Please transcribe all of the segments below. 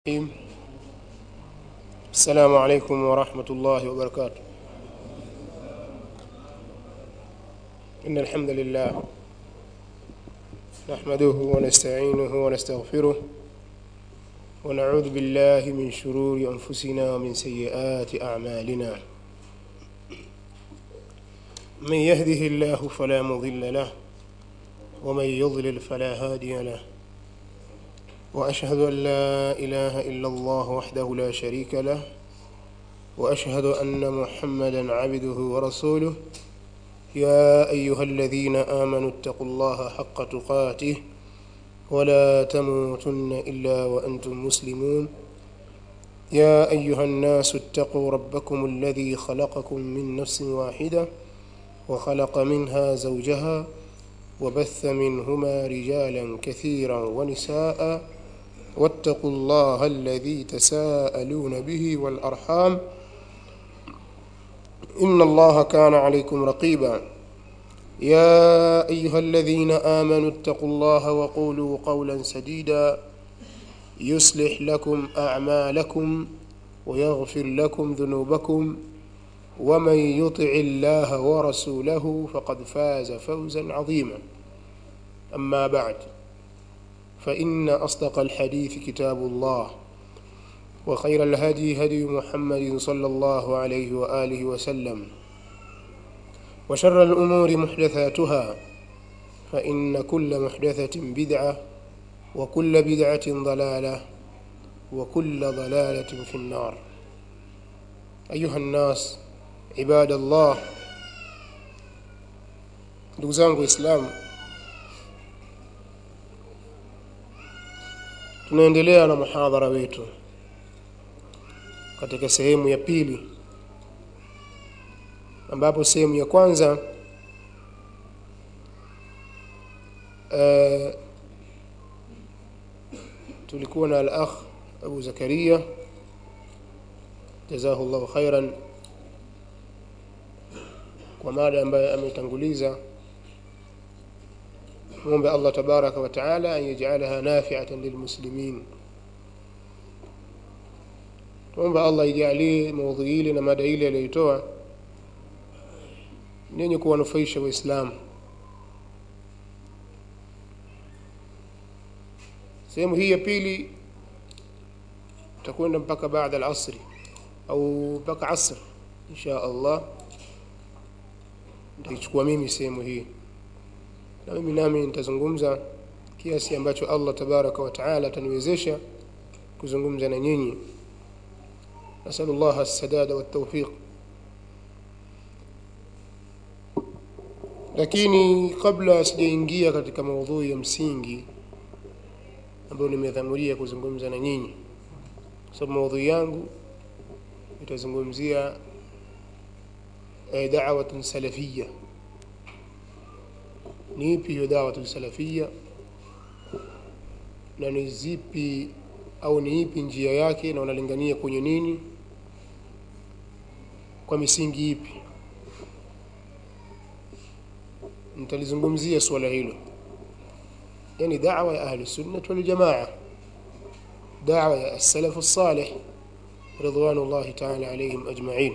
الرحيم السلام عليكم ورحمة الله وبركاته إن الحمد لله نحمده ونستعينه ونستغفره ونعوذ بالله من شرور أنفسنا ومن سيئات أعمالنا من يهده الله فلا مضل له ومن يضلل فلا هادي له واشهد ان لا اله الا الله وحده لا شريك له واشهد ان محمدا عبده ورسوله يا ايها الذين امنوا اتقوا الله حق تقاته ولا تموتن الا وانتم مسلمون يا ايها الناس اتقوا ربكم الذي خلقكم من نفس واحده وخلق منها زوجها وبث منهما رجالا كثيرا ونساء واتقوا الله الذي تساءلون به والارحام ان الله كان عليكم رقيبا يا ايها الذين امنوا اتقوا الله وقولوا قولا سديدا يصلح لكم اعمالكم ويغفر لكم ذنوبكم ومن يطع الله ورسوله فقد فاز فوزا عظيما اما بعد فان اصدق الحديث كتاب الله وخير الهدي هدي محمد صلى الله عليه واله وسلم وشر الامور محدثاتها فان كل محدثه بدعه وكل بدعه ضلاله وكل ضلاله في النار ايها الناس ibada Allah ndugu zangu waislamu tunaendelea na muhadhara wetu katika sehemu ya pili ambapo sehemu ya kwanza uh, tulikuwa na al-akh Abu Zakaria jazahu Allahu khairan kwa mada ambayo ametanguliza muombe Allah tabaraka wa taala an yaj'alaha nafi'atan lilmuslimin tuombe Allah ijalie maudhui ile na mada ile aliyoitoa nenye kuwanufaisha waislamu sehemu hii ya pili tutakwenda mpaka baada al-asri au mpaka asr insha Allah nitaichukua mimi sehemu hii na mimi nami nitazungumza kiasi ambacho Allah tabaraka wa taala ataniwezesha kuzungumza na nyinyi nasalullah as-sadada wat-tawfiq lakini kabla sijaingia katika maudhui ya msingi ambayo nimedhamuria kuzungumza na nyinyi sababu maudhui yangu itazungumzia دعوة سلفية ni ipi hiyo dawatu salafia na ni zipi au ni ipi njia yake na unalingania kwenye nini kwa misingi ipi nitalizungumzia suala hilo yani da'wa ya ahli sunnah wal jamaa da'wa ya as-salaf as-salih ridwanullahi ta'ala alayhim ajma'in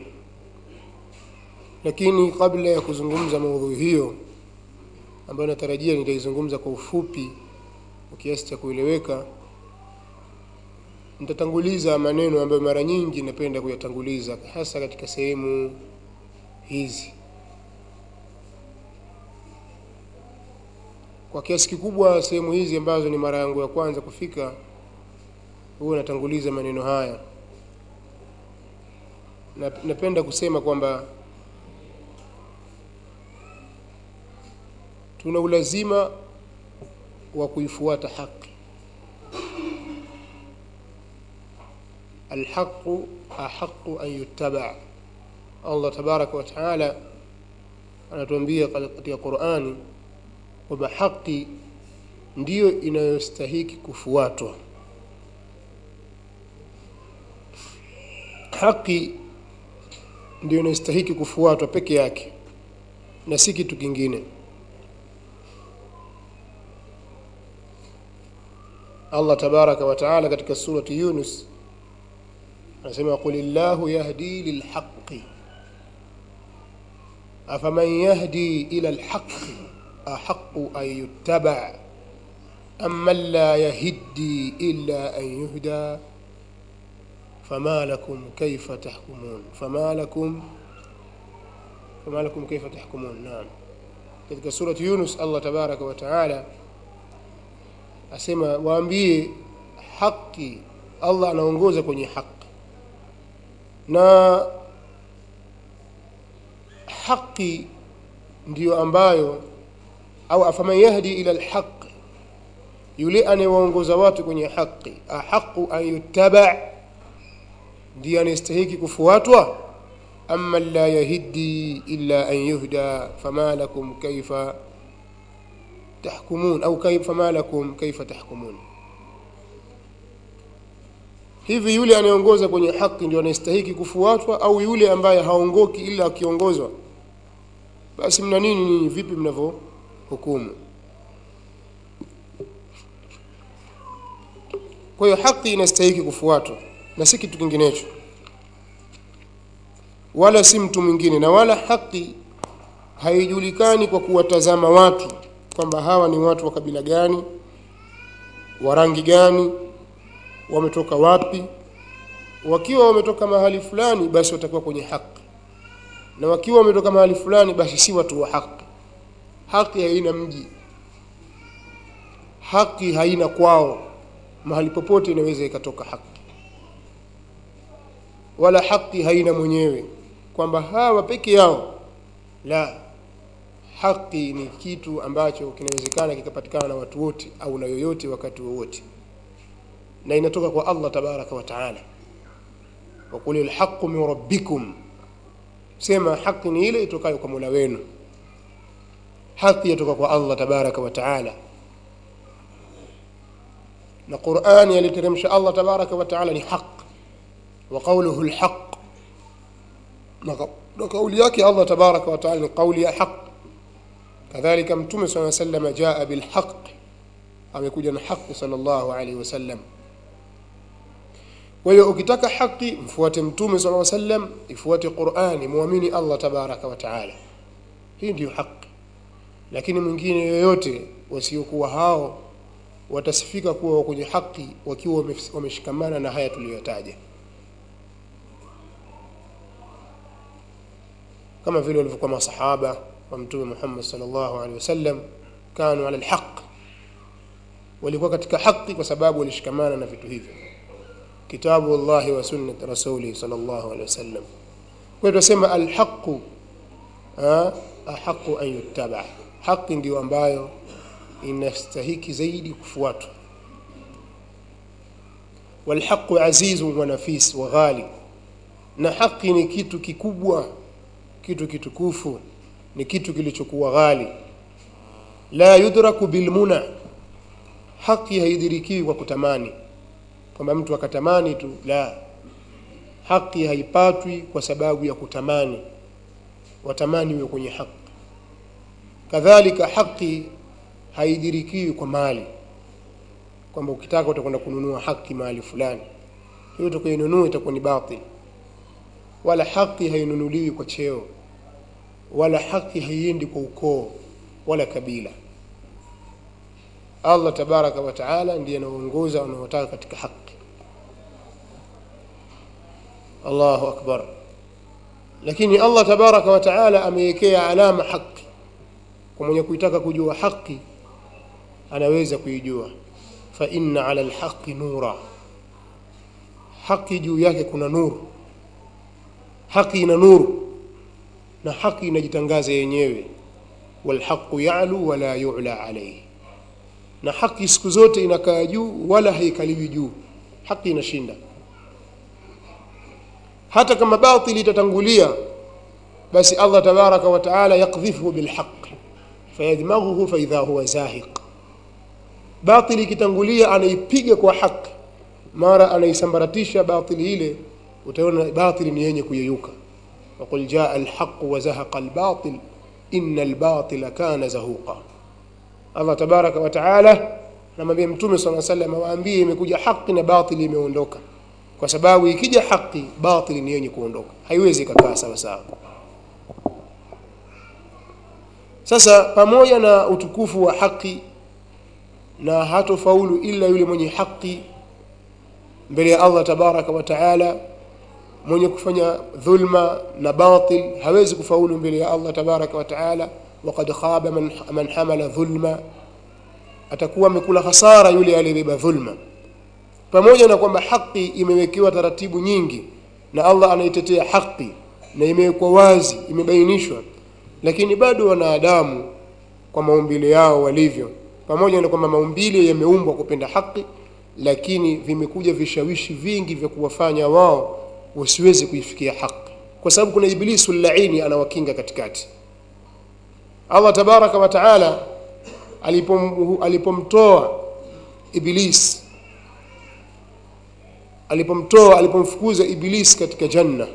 lakini kabla ya kuzungumza maudhui hiyo ambayo natarajia nitaizungumza kwa ufupi kwa kiasi cha kueleweka nitatanguliza maneno ambayo mara nyingi napenda kuyatanguliza hasa katika sehemu hizi kwa kiasi kikubwa sehemu hizi ambazo ni mara yangu ya kwanza kufika huwa natanguliza maneno haya na, napenda kusema kwamba tuna ulazima wa kuifuata haki alhaqu ahaqu an yuttaba Allah tabaraka wa taala anatuambia katika Qur'ani kwamba haki ndiyo inayostahiki kufuatwa haki ndiyo inayostahiki kufuatwa peke yake na si kitu kingine Allah tabaraka wa taala katika surati Yunus anasema qul illahu yahdi lilhaqqi afaman yahdi ila alhaqqi ahaqqu an yuttaba amman la yahiddi illa an yuhda fama lakum kayfa tahkumun fama lakum fama lakum kayfa tahkumun naam katika surati Yunus Allah tabaraka wa taala asema waambie haki Allah anaongoza kwenye haki na haki ndiyo ambayo au afaman yahdi ila alhaq yule anayewaongoza watu kwenye haki ahaqu an yuttaba ndiye anayestahiki kufuatwa amma la yahiddi illa an yuhda fama lakum kaifa tahkumun au kaifa fama lakum kaifa tahkumun hivi yule anayeongoza kwenye haki ndio anayestahiki kufuatwa au yule ambaye haongoki ila akiongozwa basi mna nini nini vipi mnavyo hukumu kwa hiyo haki inastahiki kufuatwa na si kitu kinginecho wala si mtu mwingine na wala haki haijulikani kwa kuwatazama watu kwamba hawa ni watu wa kabila gani wa rangi gani wametoka wapi wakiwa wametoka mahali fulani basi watakuwa kwenye haki na wakiwa wametoka mahali fulani basi si watu wa haki haki haina mji haki haina kwao mahali popote inaweza ikatoka haki wala haki haina mwenyewe kwamba hawa peke yao la haki ni kitu ambacho kinawezekana kikapatikana na watu wote au na yoyote wakati wowote na inatoka kwa Allah tabaraka wa taala waqul alhaqu min rabbikum sema haki ni ile itokayo kwa Mola wenu haki yatoka kwa Allah tabaraka wa taala na Qur'ani aliteremsha Allah tabaraka wa taala ni haq wa qawluhu alhaq na kauli yake Allah tabaraka wa taala ni kauli ya haq kadhalika mtume صلى الله عليه وسلم jaa bilhaq amekuja na haki sallallahu alaihi wasallam kwa hiyo ukitaka haki mfuate mtume صلى الله عليه وسلم ifuate Qur'ani muamini Allah tabaraka wa taala hii ndio haki lakini mwingine yoyote wasiokuwa hao watasifika kuwa kwenye haki wakiwa wameshikamana na haya tuliyotaja kama vile walivyokuwa masahaba wa mtume Muhammad sallallahu alaihi wasallam kanu ala alhaq walikuwa katika haki kwa sababu walishikamana na vitu hivyo kitabu Allah wa sunnat rasuli sallallahu alaihi wasallam kwa hiyo tunasema alhaqu ahaqu an yuttaba haki ndio ambayo inastahiki zaidi kufuatwa walhaqu azizun wa nafis wa ghali na haki ni kitu kikubwa kitu kitukufu ni kitu kilichokuwa ghali la yudraku bilmuna haki haidhirikiwi kwa kutamani kwamba mtu akatamani tu la haki haipatwi kwa sababu ya kutamani watamani uwe kwenye haki kadhalika haki haidhirikiwi kwa mali kwamba ukitaka utakwenda kununua haki mahali fulani hiyo utakainunua itakuwa ni batil wala haki hainunuliwi kwa cheo wala haki haiendi kwa ukoo wala kabila Allah tabaraka wa taala ndiye anaongoza wanaotaka katika haki Allahu akbar lakini Allah tabaraka wa taala amewekea alama haki kwa mwenye kuitaka kujua haki anaweza kuijua fa inna ala alhaqi nura haki juu yake kuna nuru haki ina nuru na haki inajitangaza yenyewe walhaqu ya'lu wala yu'la alayhi na haki siku zote inakaa juu wala haikaliwi juu haki inashinda hata kama batili itatangulia basi Allah tabaraka wa taala yakdhifu bilhaq fayadmaghuhu fa idha huwa zahiq batili ikitangulia anaipiga kwa haki mara anaisambaratisha batili ile utaona batili ni yenye kuyeyuka وقل جاء الحق وزهق الباطل إن الباطل كان زهوقا الله تبارك وتعالى namwambia mtume sala salam awaambie imekuja haki na batili imeondoka kwa sababu ikija haki batili ni yenye kuondoka haiwezi ikakaa sawa sawa sasa pamoja na utukufu wa haki na hatofaulu ila yule mwenye haki mbele ya Allah tabaraka wa taala mwenye kufanya dhulma na batil hawezi kufaulu mbele ya Allah tabaraka wa taala waqad khaba man, man hamala dhulma atakuwa amekula hasara yule aliyebeba dhulma pamoja na kwamba haki imewekewa taratibu nyingi na Allah anaitetea haki na imewekwa wazi imebainishwa lakini bado wanadamu kwa maumbile yao walivyo pamoja na kwamba maumbile yameumbwa kupenda haki lakini vimekuja vishawishi vingi vya kuwafanya wao wasiweze kuifikia haki kwa sababu kuna iblisu laini anawakinga katikati Allah tabaraka wa taala alipom, alipomtoa iblis alipomtoa alipomfukuza iblis katika janna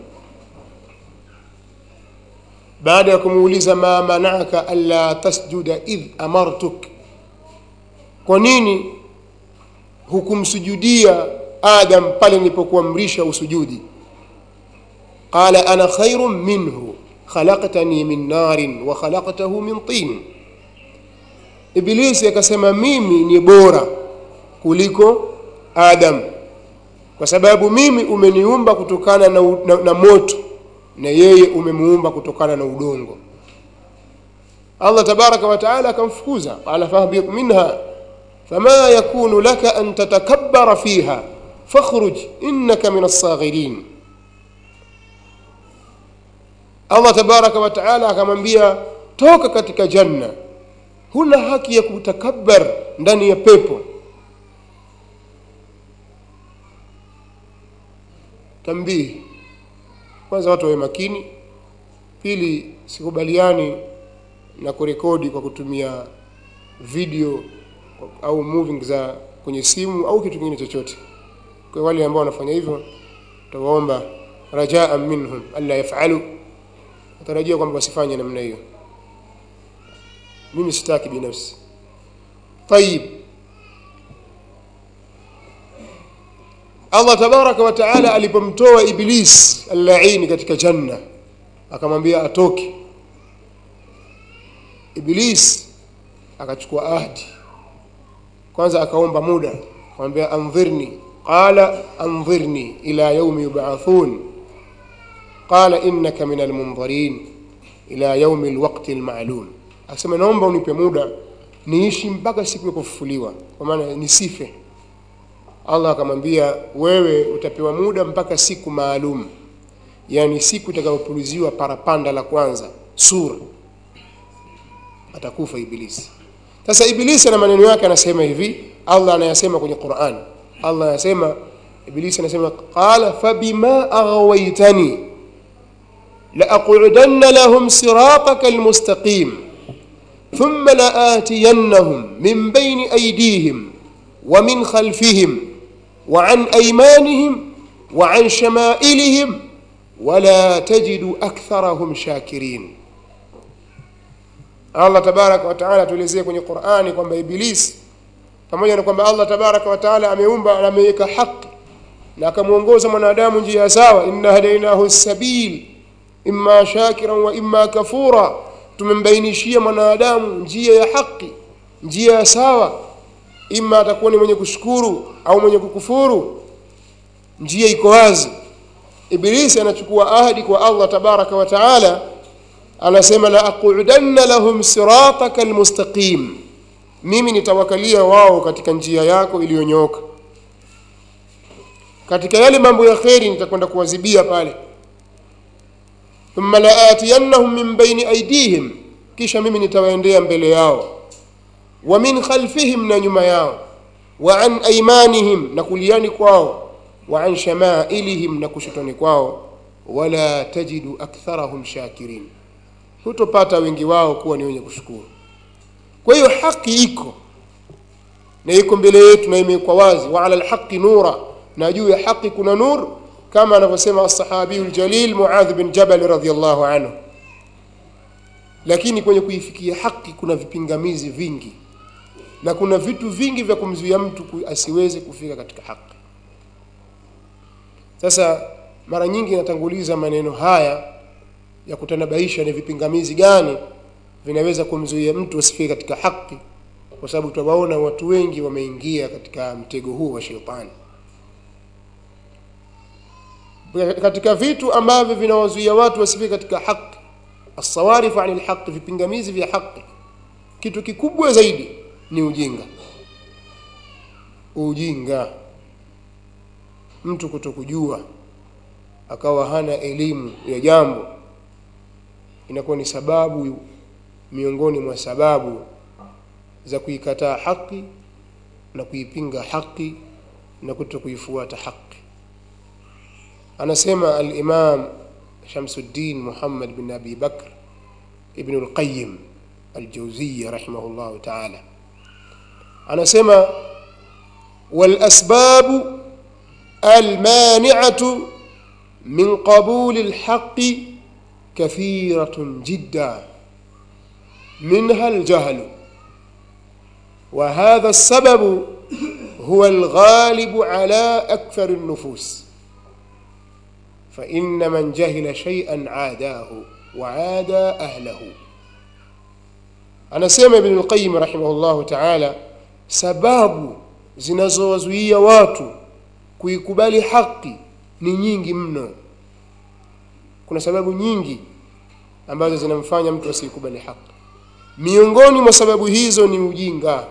baada ya kumuuliza ma manaka alla tasjuda idh amartuk kwa nini hukumsujudia adam pale nilipokuamrisha usujudi qala ana khairun minhu khalaqtani min narin wa khalaqtahu min tin ibilisi akasema mimi ni bora kuliko adam kwa sababu mimi umeniumba kutokana na, na, na moto na yeye umemuumba kutokana na udongo Allah tabaraka wa taala akamfukuza qala fahbit minha fama yakunu laka an tatakabbara fiha fakhruj innaka min as-saghirin Allah tabaraka wa taala akamwambia toka katika janna huna haki ya kutakabbar ndani ya pepo tambihi kwanza watu wawe makini pili sikubaliani na kurekodi kwa kutumia video au moving za kwenye simu au kitu kingine chochote kwa wale ambao wanafanya hivyo tutawaomba rajaa minhum alla yafalu natarajia kwamba wasifanye namna hiyo mimi sitaki binafsi tayib Allah tabaraka wa taala alipomtoa iblis al-la'in katika janna akamwambia atoke iblis akachukua ahadi kwanza akaomba muda akamwambia anzirni qala anzirni ila yaumi yub'athun qala innaka min almunzirin ila yaumi alwaqti alma'lum akasema naomba unipe muda niishi mpaka siku ya kufufuliwa kwa maana nisife Allah akamwambia wewe utapewa muda mpaka siku maalum yani siku itakayopuliziwa parapanda la kwanza sura atakufa ibilisi sasa ibilisi na maneno yake anasema hivi Allah anayasema kwenye Qur'an Allah anasema ibilisi anasema qala fabima aghwaytani la'aq'udanna lahum sirataka almustaqim thumma la'atiyannahum min bayni aydihim wa min khalfihim wa an aymanihim wa an shama'ilihim wala tajidu aktharahum shakirin Allah tabaraka wa taala tuelezea kwenye Qur'ani kwamba Iblis pamoja na kwamba Allah tabaraka wa taala ameumba na ameweka haki na akamuongoza mwanadamu njia sawa inna hadainahu sabil imma shakiran wa imma kafura tumembainishia mwanadamu njia ya haki njia ya sawa imma atakuwa ni mwenye kushukuru au mwenye kukufuru njia iko wazi Ibilisi anachukua ahadi kwa Allah tabaraka wa taala anasema la aqudanna lahum sirataka almustaqim mimi nitawakalia wao katika njia yako iliyonyooka katika yale mambo ya kheri nitakwenda kuwazibia pale thumma laatiyannahum min baini aydihim kisha mimi nitawaendea mbele yao wa min khalfihim na nyuma yao wa an aymanihim na kuliani kwao wa an shamailihim na kushotoni kwao wala tajidu aktharahum shakirin hutopata wengi wao kuwa ni wenye kushukuru kwa hiyo haki iko na iko mbele yetu na imewekwa wazi wa ala alhaqi nura na juu ya haki kuna nur kama anavyosema as-sahabiyu aljalil Muadh bin Jabal radhiyallahu anhu lakini kwenye kuifikia haki kuna vipingamizi vingi na kuna vitu vingi vya kumzuia mtu ku- asiweze kufika katika haki sasa mara nyingi natanguliza maneno haya ya kutanabaisha ni vipingamizi gani vinaweza kumzuia mtu asifike katika haki kwa sababu tutawaona watu wengi wameingia katika mtego huu wa shetani katika vitu ambavyo vinawazuia watu wasifike katika haki asawarifu ani lhaqi vipingamizi vya haki kitu kikubwa zaidi ni ujinga ujinga mtu kutokujua akawa hana elimu ya jambo inakuwa ni sababu miongoni mwa sababu za kuikataa haki na kuipinga haki na kuto kuifuata haki anasema al-Imam Shamsuddin Muhammad bin Abi Bakr ibn al-Qayyim al-Jawziyya rahimahullah ta'ala anasema wal asbabu المانعة من قبول الحق كثيرة جدا منها الجهل وهذا السبب هو الغالب على أكثر النفوس فإن من جهل شيئا عاداه وعادى أهله أنا سيما ابن القيم رحمه الله تعالى سباب zinazowazuia watu kuikubali haki ni nyingi mno kuna sababu nyingi ambazo zinamfanya mtu asiikubali haki miongoni mwa sababu hizo ni ujinga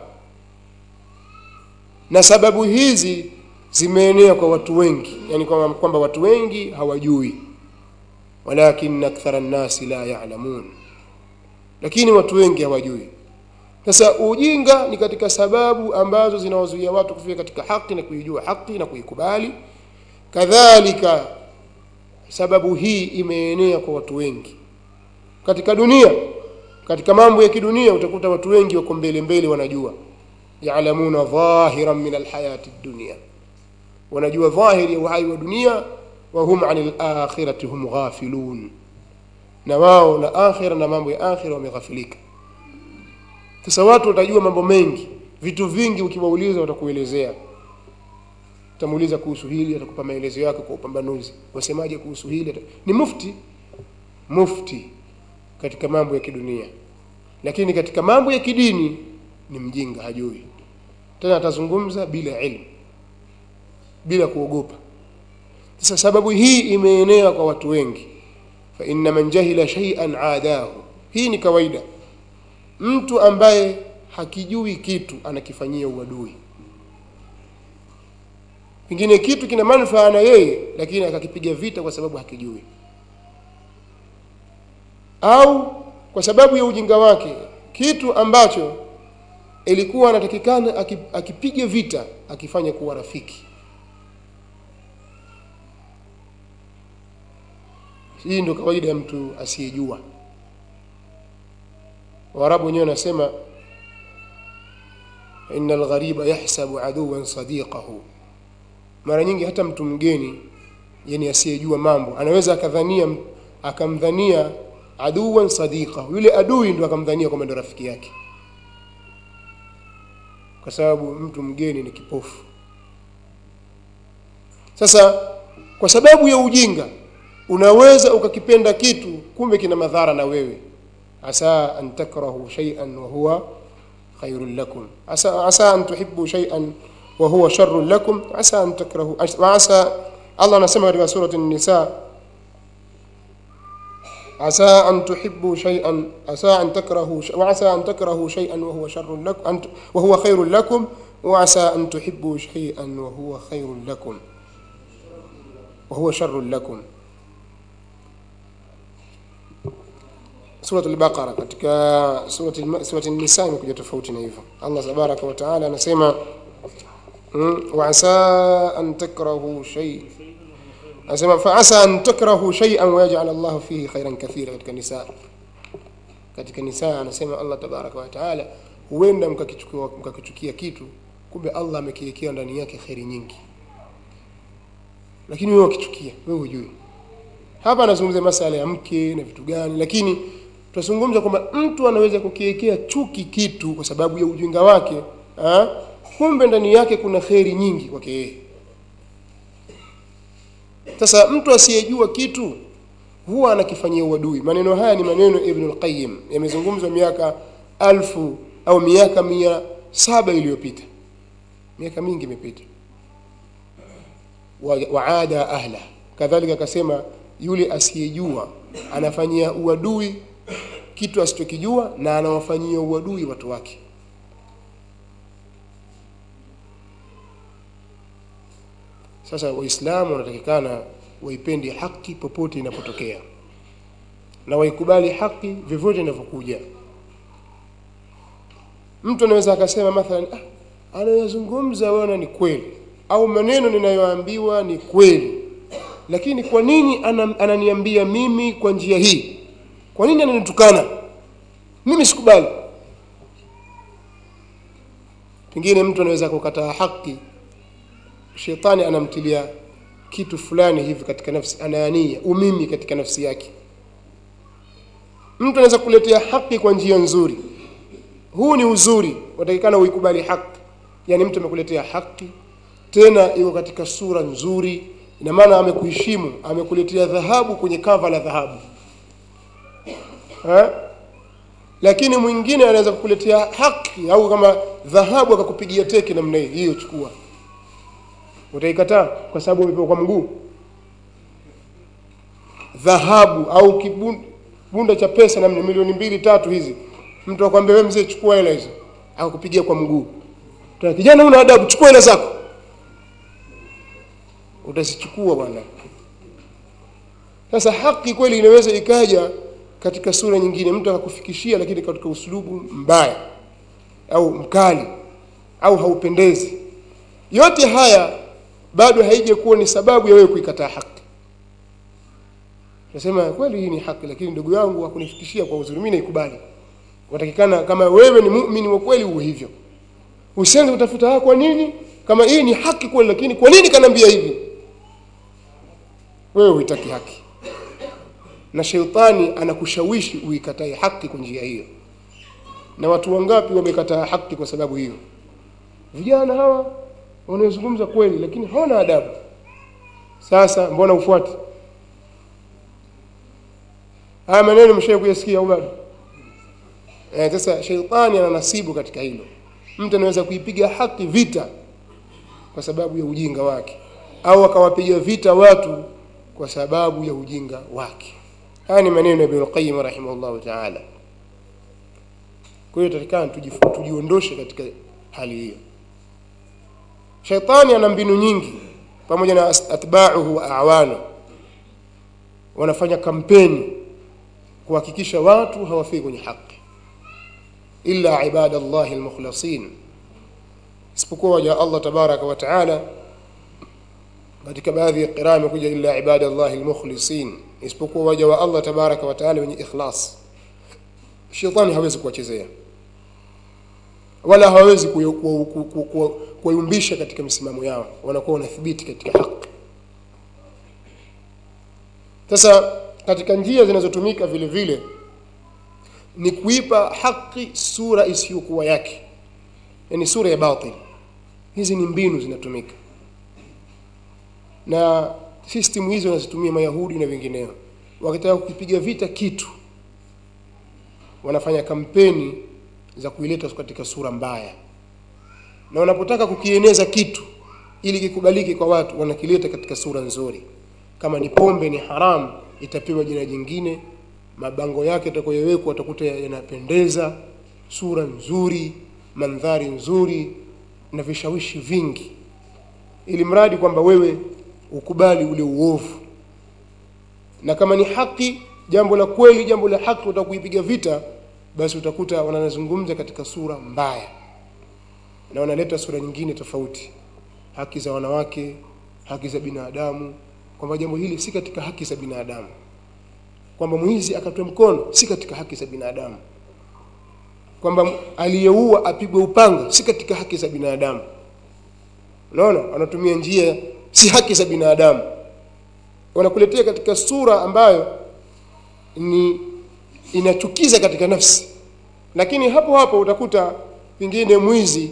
na sababu hizi zimeenea kwa watu wengi yani kwamba kwamba watu wengi hawajui walakin akthara nnasi la yalamun lakini watu wengi hawajui sasa ujinga ni katika sababu ambazo zinawazuia watu kufika katika haki na kuijua haki na kuikubali kadhalika sababu hii imeenea kwa watu wengi katika dunia katika mambo ya kidunia utakuta watu wengi wako mbele mbele wanajua yaalamuna dhahiran min alhayati dunia wanajua dhahiri ya uhai wa dunia wa hum anil akhirati hum ghafilun na wao na akhira na mambo ya akhira wameghafilika sasa watu watajua mambo mengi vitu vingi ukiwauliza watakuelezea utamuuliza kuhusu hili atakupa maelezo yake kwa upambanuzi wasemaje kuhusu hili ni mufti mufti katika mambo ya kidunia lakini katika mambo ya kidini ni mjinga hajui tena atazungumza bila ilmu bila kuogopa sasa sababu hii imeenea kwa watu wengi fa inna man jahila shay'an aadahu hii ni kawaida mtu ambaye hakijui kitu anakifanyia uadui pengine kitu kina manufaa na yeye lakini akakipiga vita kwa sababu hakijui au kwa sababu ya ujinga wake kitu ambacho ilikuwa anatakikana akipige vita akifanya kuwa rafiki hii ndio kawaida ya mtu asiyejua waarabu wenyewe wanasema inna alghariba yahsabu aduwan sadiqahu mara nyingi hata mtu mgeni yani asiyejua mambo anaweza akadhania akamdhania aduwan sadiqahu yule adui ndo akamdhania kwamba ndo rafiki yake kwa sababu mtu mgeni ni kipofu sasa kwa sababu ya ujinga unaweza ukakipenda kitu kumbe kina madhara na wewe asa an takrahu shay'an wa huwa khairun lakum asa asa an tuhibbu shay'an wa huwa sharrun lakum asa an takrahu wa asa Allah anasema katika surati an-nisa عسى أن تحبوا شيئا عسى أن تكرهوا ش... وعسى أن تكرهوا شيئا وهو شر لكم أن... وهو خير لكم وعسى أن تحبوا شيئا وهو خير لكم وهو شر لكم سورة البقرة katika سورة الم... سورة النساء imekuja tofauti na hivyo Allah tabaraka wa taala anasema وعسى أن تكرهوا شيء anasema faasa an takrahu shay'an wa yaj'al Allah fihi khairan kathira katika nisa katika nisa anasema Allah tabaraka wa taala huenda mkakichukua mkakichukia kitu kumbe Allah amekiwekea ndani yake khairi nyingi lakini wewe ukichukia wewe hujui hapa anazungumzia masala ya mke na vitu gani lakini tunazungumza kwamba mtu anaweza kukiwekea chuki kitu kwa sababu ya ujinga wake ha? kumbe ndani yake kuna kheri nyingi kwake yeye sasa mtu asiyejua kitu huwa anakifanyia uadui maneno haya ni maneno ibn al-qayyim yamezungumzwa miaka alfu au miaka mia saba iliyopita miaka mingi imepita wa- waada ahla kadhalika akasema yule asiyejua anafanyia uadui kitu asichokijua na anawafanyia uadui watu wake sasa waislamu wanatakikana waipende haki popote inapotokea na waikubali haki vyovyote inavyokuja mtu anaweza akasema mathalan ah, anayozungumza wana ni kweli au maneno ninayoambiwa ni kweli lakini kwa nini ana, ananiambia mimi kwa njia hii kwa nini ananitukana mimi sikubali pengine mtu anaweza kukataa haki shetani anamtilia kitu fulani hivi katika nafsi anaania umimi katika nafsi yake mtu anaweza kuletea haki kwa njia nzuri huu ni uzuri watakikana uikubali haki yani mtu amekuletea haki tena iko katika sura nzuri ina maana amekuheshimu amekuletea dhahabu kwenye kava la dhahabu ha? lakini mwingine anaweza kukuletea haki au kama dhahabu akakupigia teke namna hii hiyo chukua utaikataa kwa sababu umepewa kwa mguu dhahabu au kibunda cha pesa namna milioni mbili tatu hizi mtu akwambia wewe mzee chukua hela hizo akakupigia kwa mguu Tuna kijana una adabu chukua hela zako utazichukua bwana sasa haki kweli inaweza ikaja katika sura nyingine mtu akakufikishia lakini katika usulubu mbaya au mkali au haupendezi yote haya bado haija kuwa ni sababu ya wewe kuikataa haki nasema kweli hii ni haki lakini ndugu yangu hakunifikishia kwa uzuri mimi naikubali watakikana kama wewe ni muumini wa kweli uwe hivyo usianze kutafuta ah, kwa nini kama hii ni haki kweli lakini kwa nini kanaambia hivi wewe huitaki haki na sheitani anakushawishi uikatae haki kwa njia hiyo na watu wangapi wamekataa haki kwa sababu hiyo vijana hawa wanaozungumza kweli lakini hawana adabu sasa mbona ufuati haya maneno mshawahi kuyasikia au bado eh, sasa sheitani ana nasibu katika hilo mtu anaweza kuipiga haki vita kwa sababu ya ujinga wake au akawapiga vita watu kwa sababu ya ujinga wake haya ni maneno ya Ibn Qayyim rahimahullahu ta'ala kwa hiyo tatikana tujiondoshe katika hali hiyo shaitani ana mbinu nyingi pamoja na atba'uhu wa a'wanu wanafanya kampeni kuhakikisha watu hawafiki kwenye haki illa ibadallahi almukhlasin isipokuwa waja Allah tabaraka wa taala katika baadhi ya qiraa imekuja illa ibadallahi almukhlisin isipokuwa waja wa Allah tabaraka wa taala wenye ikhlas shetani hawezi kuwachezea wala hawezi kuwayumbisha katika misimamo yao wanakuwa wanathibiti katika haki sasa katika njia zinazotumika vile vile ni kuipa haki sura isiyokuwa yake yani sura ya batil hizi ni mbinu zinatumika na system hizo wanazitumia mayahudi na wengineo wakitaka kukipiga vita kitu wanafanya kampeni za kuileta katika sura mbaya na wanapotaka kukieneza kitu ili kikubalike kwa watu wanakileta katika sura nzuri kama ni pombe ni haramu itapewa jina jingine mabango yake yatakayowekwa utakuta yanapendeza sura nzuri mandhari nzuri na vishawishi vingi ili mradi kwamba wewe ukubali ule uovu na kama ni haki jambo la kweli jambo la haki utakuipiga vita basi utakuta wanazungumza katika sura mbaya na wanaleta sura nyingine tofauti haki za wanawake haki za binadamu kwamba jambo hili si katika haki za binadamu kwamba mwizi akatwe mkono si katika haki za binadamu kwamba aliyeua apigwe upanga si katika haki za binadamu unaona wanatumia njia si haki za binadamu wanakuletea katika sura ambayo ni inachukiza katika nafsi lakini hapo hapo utakuta pengine mwizi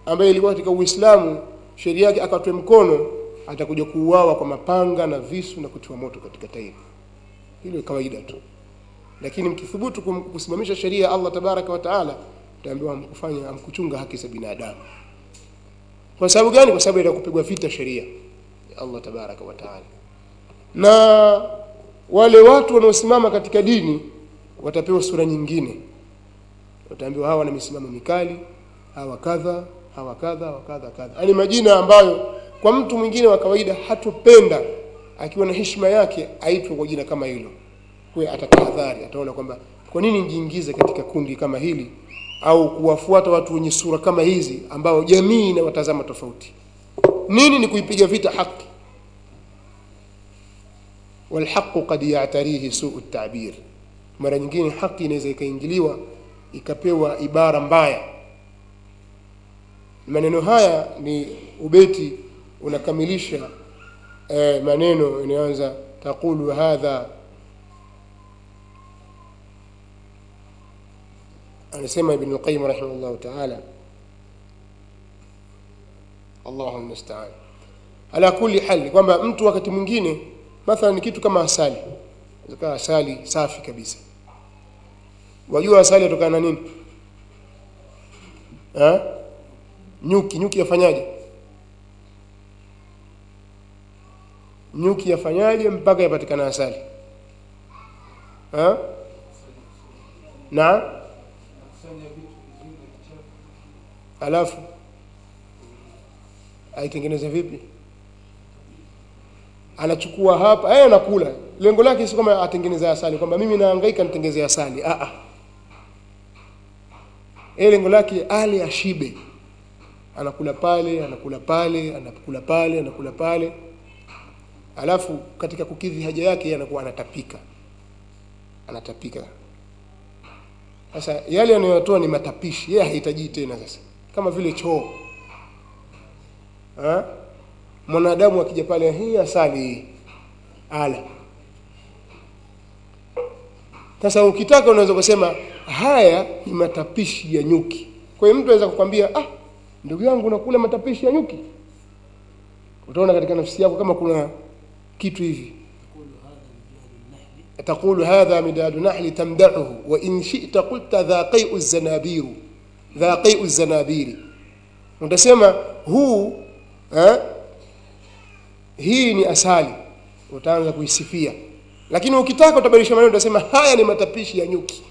ambaye ilikuwa katika Uislamu sheria yake akatwe mkono atakuja kuuawa kwa mapanga na visu na kutiwa moto katika tairi hilo ni kawaida tu lakini mkithubutu kum- kusimamisha sheria ya Allah tabaraka wa taala utaambiwa hamkufanya hamkuchunga haki za binadamu kwa sababu gani kwa sababu ya kupigwa vita sheria ya Allah tabaraka wa taala na wale watu wanaosimama katika dini watapewa sura nyingine wataambiwa hawa wana misimamo mikali hawa kadha hawa kadha hawa kadha kadha yaani majina ambayo kwa mtu mwingine wa kawaida hatopenda akiwa na heshima yake aitwe kwa jina kama hilo kwa atatahadhari ataona kwamba kwa nini nijiingize katika kundi kama hili au kuwafuata watu wenye sura kama hizi ambao jamii inawatazama tofauti nini ni kuipiga vita haki walhaqu qad ya'tarihi su'u at-ta'bir mara nyingine haki inaweza ikaingiliwa ikapewa ibara mbaya maneno haya ni ubeti unakamilisha eh, maneno inayoanza taqulu hadha anasema ibn al-qayyim rahimahullah ta'ala Allahu musta'an ala kulli hal kwamba mtu wakati mwingine mathalan ni kitu kama asali zaka asali safi kabisa wajua asali yatokana na nini ha? nyuki nyuki yafanyaje nyuki yafanyaje mpaka yapatikana asali ha? na alafu aitengeneza vipi anachukua hapa yeye anakula lengo lake si kama atengeneze asali kwamba mimi nahangaika nitengeze asali a a yeye lengo lake ale ashibe anakula pale anakula pale anakula pale anakula pale alafu katika kukidhi haja yake yeye anakuwa anatapika anatapika sasa yale anayotoa ni matapishi yeye hahitaji tena sasa kama vile choo ha? mwanadamu akija pale hii asali hii ala sasa ukitaka unaweza kusema haya ni matapishi ya nyuki kwa hiyo mtu anaweza kukwambia ah ndugu yangu unakula matapishi ya nyuki utaona katika nafsi yako kama kuna kitu hivi تقول هذا مداد نحل تمدحه وإن شئت قلت ذا قيء الزنابير ذا قيء الزنابير utasema huu eh, hii ni asali utaanza kuisifia lakini ukitaka utabadilisha maneno utasema haya ni matapishi ya nyuki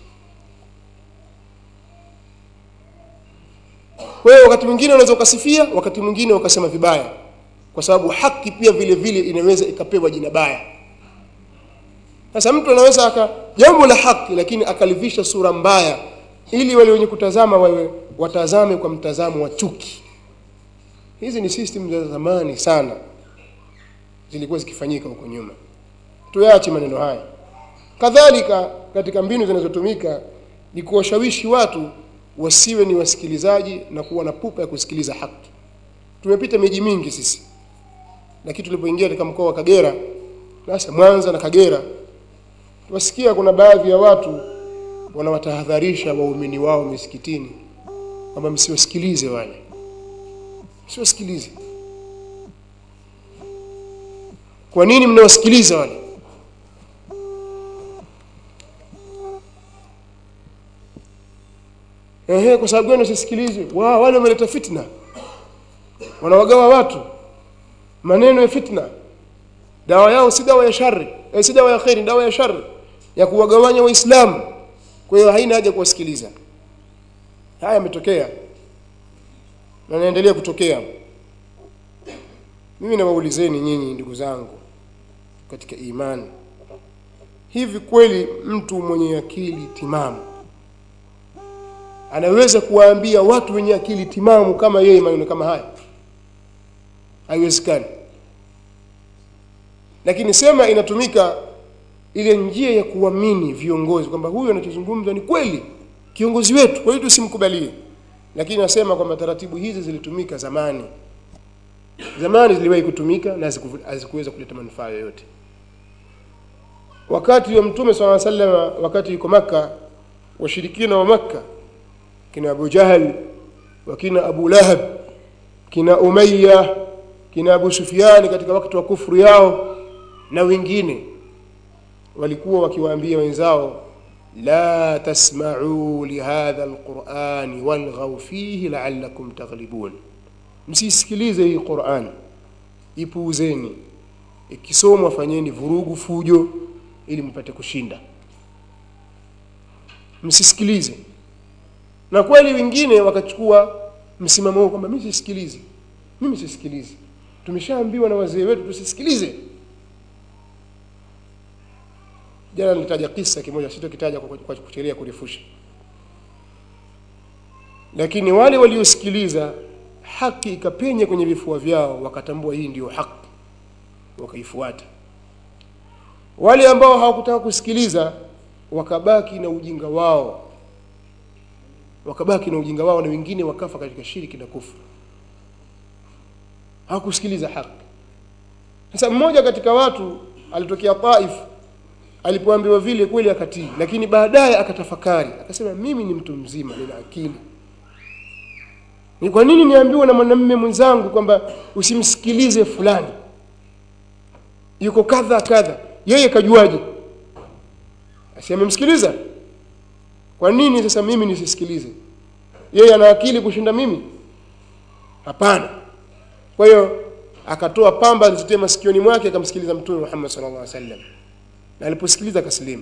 kwa hiyo wakati mwingine unaweza ukasifia wakati mwingine ukasema vibaya kwa sababu haki pia vile vile inaweza ikapewa jina baya sasa mtu anaweza aka jambo la haki lakini akalivisha sura mbaya ili wale wenye kutazama wawe watazame kwa mtazamo wa chuki hizi ni system za zamani sana zilikuwa zikifanyika huko nyuma tuyache maneno haya kadhalika katika mbinu zinazotumika ni kuwashawishi watu wasiwe ni wasikilizaji na kuwa na pupa ya kusikiliza haki tumepita miji mingi sisi lakini tulipoingia katika mkoa wa Kagera sasa Mwanza na Kagera wasikia kuna baadhi ya watu wanawatahadharisha waumini wao misikitini kwamba msiwasikilize wale msiwasikilize kwa nini mnawasikiliza wale ehe kwa sababu gani usisikilizwe wa wale wameleta fitna wanawagawa watu maneno ya fitna dawa yao si dawa ya shari eh, si dawa ya khairi dawa ya shari ya kuwagawanya waislamu kwa hiyo haina haja kuwasikiliza haya yametokea na yanaendelea kutokea mimi nawaulizeni nyinyi ndugu zangu katika imani hivi kweli mtu mwenye akili timamu anaweza kuwaambia watu wenye akili timamu kama yeye maneno kama haya haiwezekani lakini sema inatumika ile njia ya kuamini viongozi kwamba huyu anachozungumza ni kweli kiongozi wetu kwa hiyo tusimkubalie lakini nasema kwamba taratibu hizi zilitumika zamani zamani ziliwahi kutumika na hazikuweza kuleta manufaa yoyote wakati wa mtume swalla sallam wakati yuko maka washirikina wa makka kina abu jahal wakina abu lahab kina Umayya kina Abu Sufyan katika wakati wa kufuru yao na wengine walikuwa wakiwaambia wenzao la tasma'u lihadha alqur'ani walghaw fihi la'allakum taghlibun msisikilize hii Qur'an ipuuzeni ikisomwa fanyeni vurugu fujo ili mpate kushinda msisikilize na kweli wengine wakachukua msimamo huo kwamba mimi sisikilizi mimi sisikilizi tumeshaambiwa na wazee wetu tusisikilize jana nilitaja kisa kimoja sitokitaja kwa, kwa kuchelea kurefusha lakini wale waliosikiliza haki ikapenya kwenye vifua vyao wakatambua hii ndiyo haki wakaifuata wale ambao hawakutaka kusikiliza wakabaki na ujinga wao wakabaki na ujinga wao na wengine wakafa katika shiriki na kufuru hawakusikiliza haki sasa mmoja katika watu alitokea Taif alipoambiwa vile kweli akatii lakini baadaye akatafakari akasema mimi ni mtu mzima nina akili ni kwa nini niambiwa na mwanamume mwenzangu kwamba usimsikilize fulani yuko kadha kadha yeye kajuaje asi amemsikiliza kwa nini sasa mimi nisisikilize yeye ana akili kushinda mimi hapana kwa hiyo akatoa pamba alizitia masikioni mwake akamsikiliza mtume Muhammad sallallahu alaihi wasallam na aliposikiliza akasilimu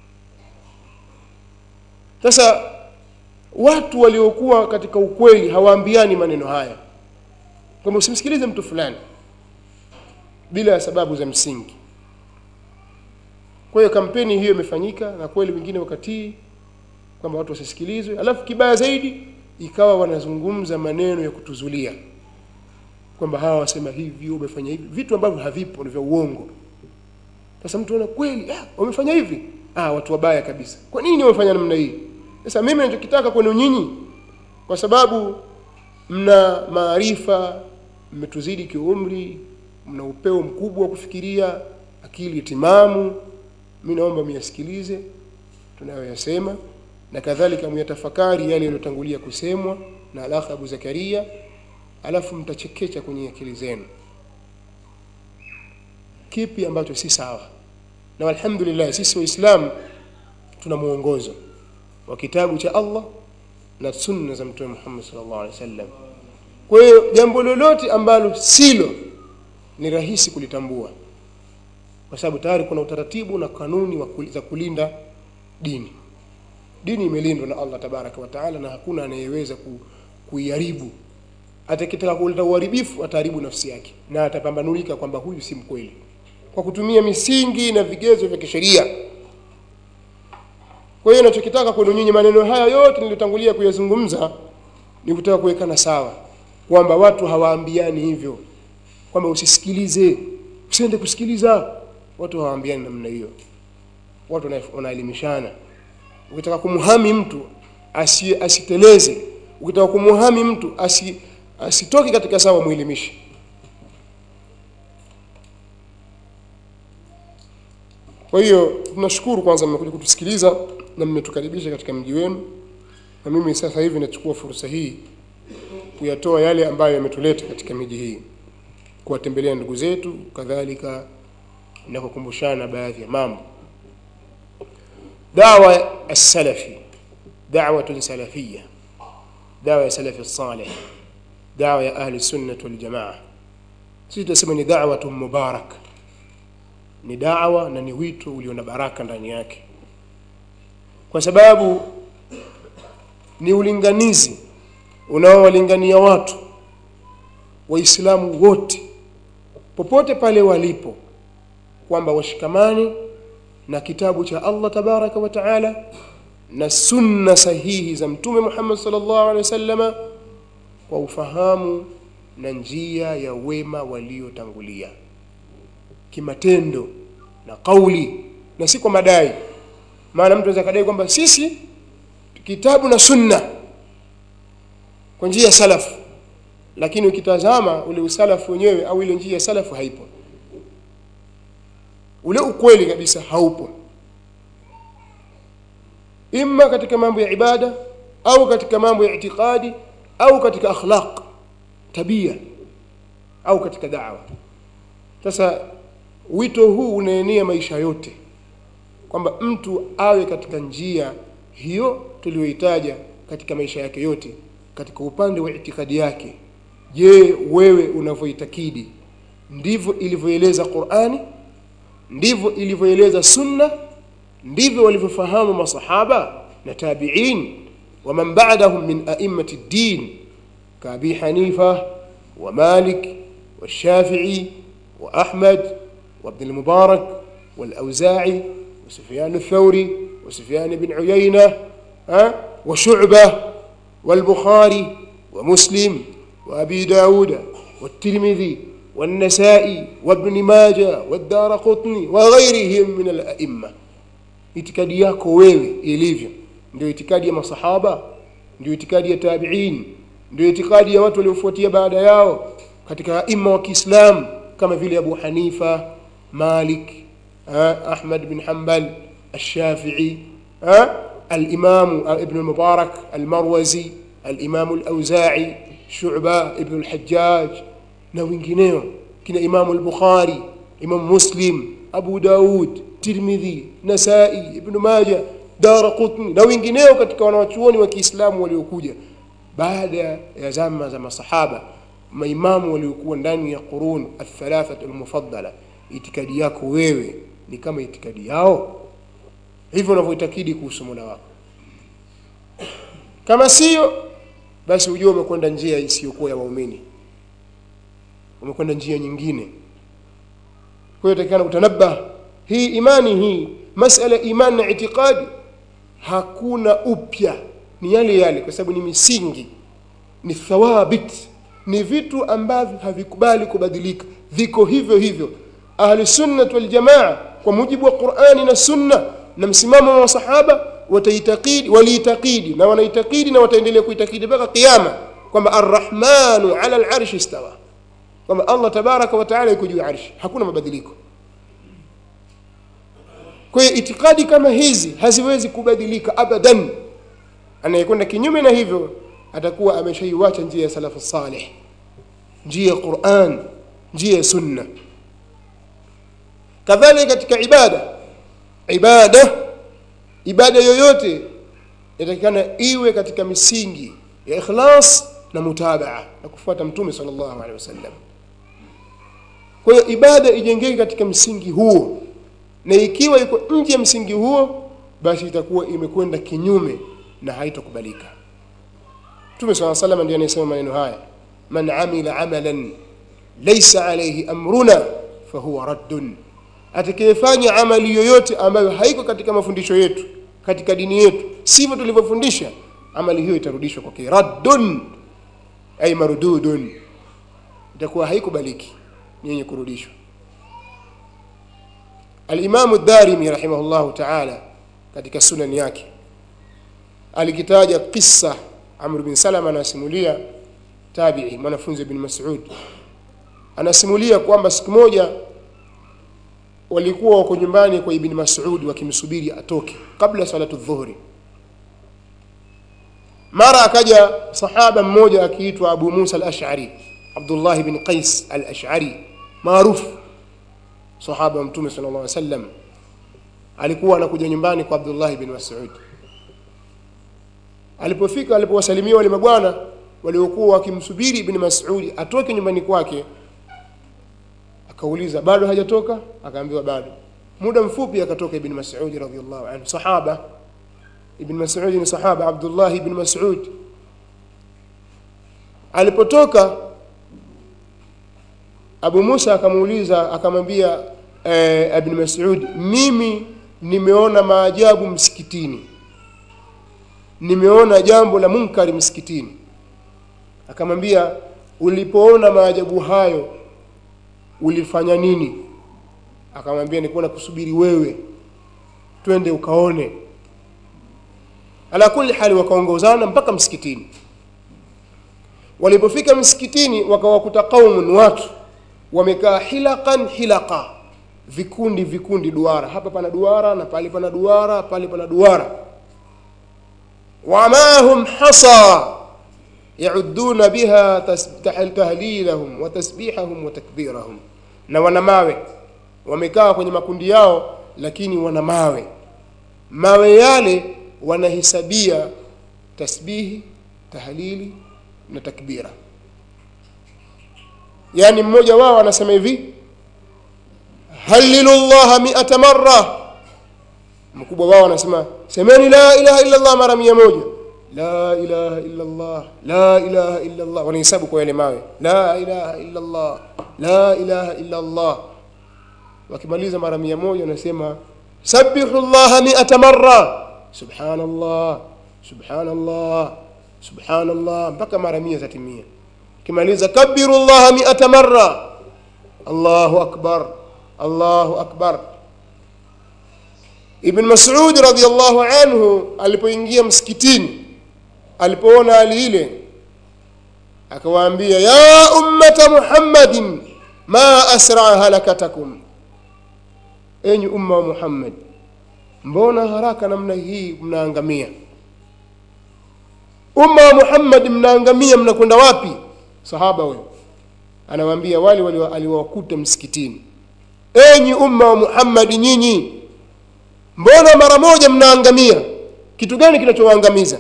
sasa watu waliokuwa katika ukweli hawaambiani maneno haya kwamba usimsikilize mtu fulani bila ya sababu za msingi kwa hiyo kampeni hiyo imefanyika na kweli wengine wakatii kwamba watu wasisikilizwe alafu kibaya zaidi ikawa wanazungumza maneno ya kutuzulia kwamba hawa wasema hivi wamefanya hivi vitu ambavyo havipo ni vya uongo sasa mtu ana kweli ah, wamefanya hivi ah, watu wabaya kabisa kwa nini wamefanya namna hii sasa mimi ninachokitaka kwenu nyinyi kwa sababu mna maarifa mmetuzidi kiumri mna upeo mkubwa wa kufikiria akili timamu mimi naomba miyasikilize tunayoyasema na kadhalika myatafakari yale yaliyotangulia kusemwa na alakh Abu Zakaria alafu mtachekecha kwenye akili zenu kipi ambacho si sawa na alhamdulillah sisi waislamu tuna muongozo wa kitabu cha Allah na sunna za mtume Muhammad sallallahu alaihi wasallam kwa hiyo jambo lolote ambalo silo ni rahisi kulitambua kwa sababu tayari kuna utaratibu na kanuni wa za kulinda dini dini imelindwa na Allah tabaraka wa taala na hakuna anayeweza ku, kuiharibu atakitaka kuleta uharibifu ataharibu nafsi yake na atapambanulika kwamba huyu si mkweli kwa kutumia misingi na vigezo vya kisheria kwa hiyo ninachokitaka kwenu nyinyi maneno haya yote niliyotangulia kuyazungumza ni kutaka kuwekana sawa kwamba watu hawaambiani hivyo kwamba usisikilize usiende kusikiliza watu hawaambiani namna hiyo watu wanaelimishana ukitaka kumhami mtu asi, asiteleze ukitaka kumhami mtu asi, asitoke katika sawa muelimishe kwa hiyo tunashukuru kwanza mmekuja kutusikiliza na mmetukaribisha katika mji wenu na mimi sasa hivi nachukua fursa hii kuyatoa yale ambayo yametuleta katika miji hii kuwatembelea ndugu zetu kadhalika na kukumbushana baadhi ya mambo dawa as-salafi da'watun salafiyya dawa ya salafi salih dawa ya ahli sunnah wal jamaa sisi tunasema ni da'watun mubarak ni dawa na ni wito ulio na baraka ndani yake kwa sababu ni ulinganizi unaowalingania watu waislamu wote popote pale walipo kwamba washikamane na kitabu cha Allah tabaraka wa taala na sunna sahihi za mtume Muhammad sallallahu alaihi wasallama kwa ufahamu na njia ya wema waliotangulia kimatendo na kauli na si kwa madai maana mtu anaweza kadai kwamba sisi kitabu na sunna kwa njia ya salafu lakini ukitazama ule usalafu wenyewe au ile njia ya salafu haipo ule ukweli kabisa haupo imma katika mambo ya ibada au katika mambo ya itikadi au katika akhlaq tabia au katika dawa sasa wito huu unaenea maisha yote kwamba mtu awe katika njia hiyo tuliyoitaja katika maisha yake yote katika upande wa itikadi yake je wewe unavyoitakidi ndivyo ilivyoeleza qurani ndivyo ilivyoeleza sunna ndivyo walivyofahamu masahaba na tabiin waman ba'dahum min a'immati ddin kaabi hanifa wa malik والشافعي وأحمد وابن المبارك والأوزاعي وسفيان الثوري وسفيان بن عيينة ها وشعبة والبخاري ومسلم وأبي داود والترمذي والنسائي وابن ماجه والدار قطني وغيرهم من الأئمة itikadi yako wewe ilivyo ndio itikadi ya masahaba ndio itikadi ya tabiin ndio itikadi ya watu waliofuatia baada yao katika aima wa Kiislamu kama vile Abu Hanifa Malik Ahmad bin Hanbal الشافعي الإمام ابن المبارك المروزي الإمام الأوزاعي شعبة ابن الحجاج na wengineo kina Imamu al-Bukhari Imam Muslim Abu Daud Tirmidhi Nasai Ibn Majah Daraqutni na wengineo katika wanawachuoni wa Kiislamu waliokuja baada ya zama za masahaba maimamu waliokuwa ndani ya qurun athalathatu almufaddala itikadi yako wewe ni kama itikadi yao hivyo unavyoitakidi kuhusu Mola wako kama sio basi ujue umekwenda njia isiyokuwa ya waumini umekwenda njia nyingine kwa hiyo takikana utanabah hii imani hii masala imani na itikadi hakuna upya ni yale yale kwa sababu ni misingi ni thawabit ni vitu ambavyo havikubali kubadilika viko hivyo hivyo ahli sunnah wal jamaa kwa mujibu wa Qur'ani na sunna na msimamo wa masahaba wataitakidi waliitakidi na wanaitakidi na wataendelea kuitakidi mpaka kiyama kwamba arrahmanu ala al-arsh istawa kwamba Allah tabaraka wa taala yuko juu ya arshi hakuna mabadiliko kwa hiyo itikadi kama hizi haziwezi kubadilika abadan anayekwenda kinyume na hivyo atakuwa ameshaiwacha njia ya salafu salih njia ya Qur'an njia ya sunna kadhalika katika ibada ibada ibada yoyote inatakikana iwe katika misingi ya ikhlas na mutabaa na kufuata mtume sallallahu alaihi wasallam kwa hiyo ibada ijengeke katika msingi huo na ikiwa iko nje ya msingi huo basi itakuwa imekwenda kinyume na haitakubalika Mtume swalla sallam ndiye anayesema maneno haya man amila amalan laysa alayhi amruna fahuwa raddun atakayefanya amali yoyote ambayo haiko katika mafundisho yetu katika dini yetu sivyo tulivyofundisha amali hiyo itarudishwa kwake raddun ay mardudun itakuwa haikubaliki ni yenye kurudishwa al-Imam ad-Darimi rahimahullahu ta'ala katika sunan yake alikitaja kisa Amr bin Salama anasimulia tabi'i mwanafunzi ibn Mas'ud anasimulia kwamba siku moja walikuwa wako nyumbani kwa ibn Mas'ud wakimsubiri atoke kabla salatu dhuhri mara akaja sahaba mmoja akiitwa Abu Musa al-Ash'ari Abdullah ibn Qais al-Ash'ari maarufu sahaba wa Mtume sallallahu alaihi wasallam alikuwa anakuja nyumbani kwa Abdullah ibn Mas'ud alipofika alipowasalimia wale mabwana waliokuwa wakimsubiri ibn Mas'ud atoke nyumbani kwake akauliza bado hajatoka akaambiwa bado muda mfupi akatoka ibn Mas'ud radhiyallahu anhu sahaba ibn Mas'ud ni sahaba Abdullah ibn Mas'ud alipotoka Abu Musa akamuuliza akamwambia eh, ibn Mas'ud mimi nimeona maajabu msikitini nimeona jambo la munkari msikitini akamwambia ulipoona maajabu hayo ulifanya nini akamwambia nilikuwa nakusubiri wewe twende ukaone ala kulli hali wakaongozana mpaka msikitini walipofika msikitini wakawakuta qaumun watu wamekaa hilaqan hilaqa vikundi vikundi duara hapa pana duara na pale pana duara pale pana duara wamahum hasa yauduna biha tahlilahum wa tasbihahum wa takbirahum na wana mawe wamekaa kwenye makundi yao lakini wana mawe mawe yale wanahesabia tasbihi tahlili na takbira yani mmoja wao anasema hivi halilu llaha miata marra mkubwa wao anasema semeni la ilaha illa llah mara mia moja la ilaha illa llah la ilaha illa llah wanahesabu kwa yale mawe la ilaha illa llah la ilaha illa llah wakimaliza mara mia moja wanasema sabihu llaha miata marra subhanallah subhanallah subhanallah mpaka mara mia zatimia kimaliza kabiru llaha miata marra allahu akbar allahu akbar ibn masud radiallahu anhu alipoingia msikitini alipoona hali ile akawaambia ya ummata muhammadin ma asraa halakatakum enyi umma wa muhammad mbona haraka namna hii mnaangamia umma wa muhammad mnaangamia mnakwenda wapi sahaba huyo anawaambia wale aliwakuta msikitini enyi umma wa muhammadi nyinyi mbona mara moja mnaangamia kitu gani kinachowaangamiza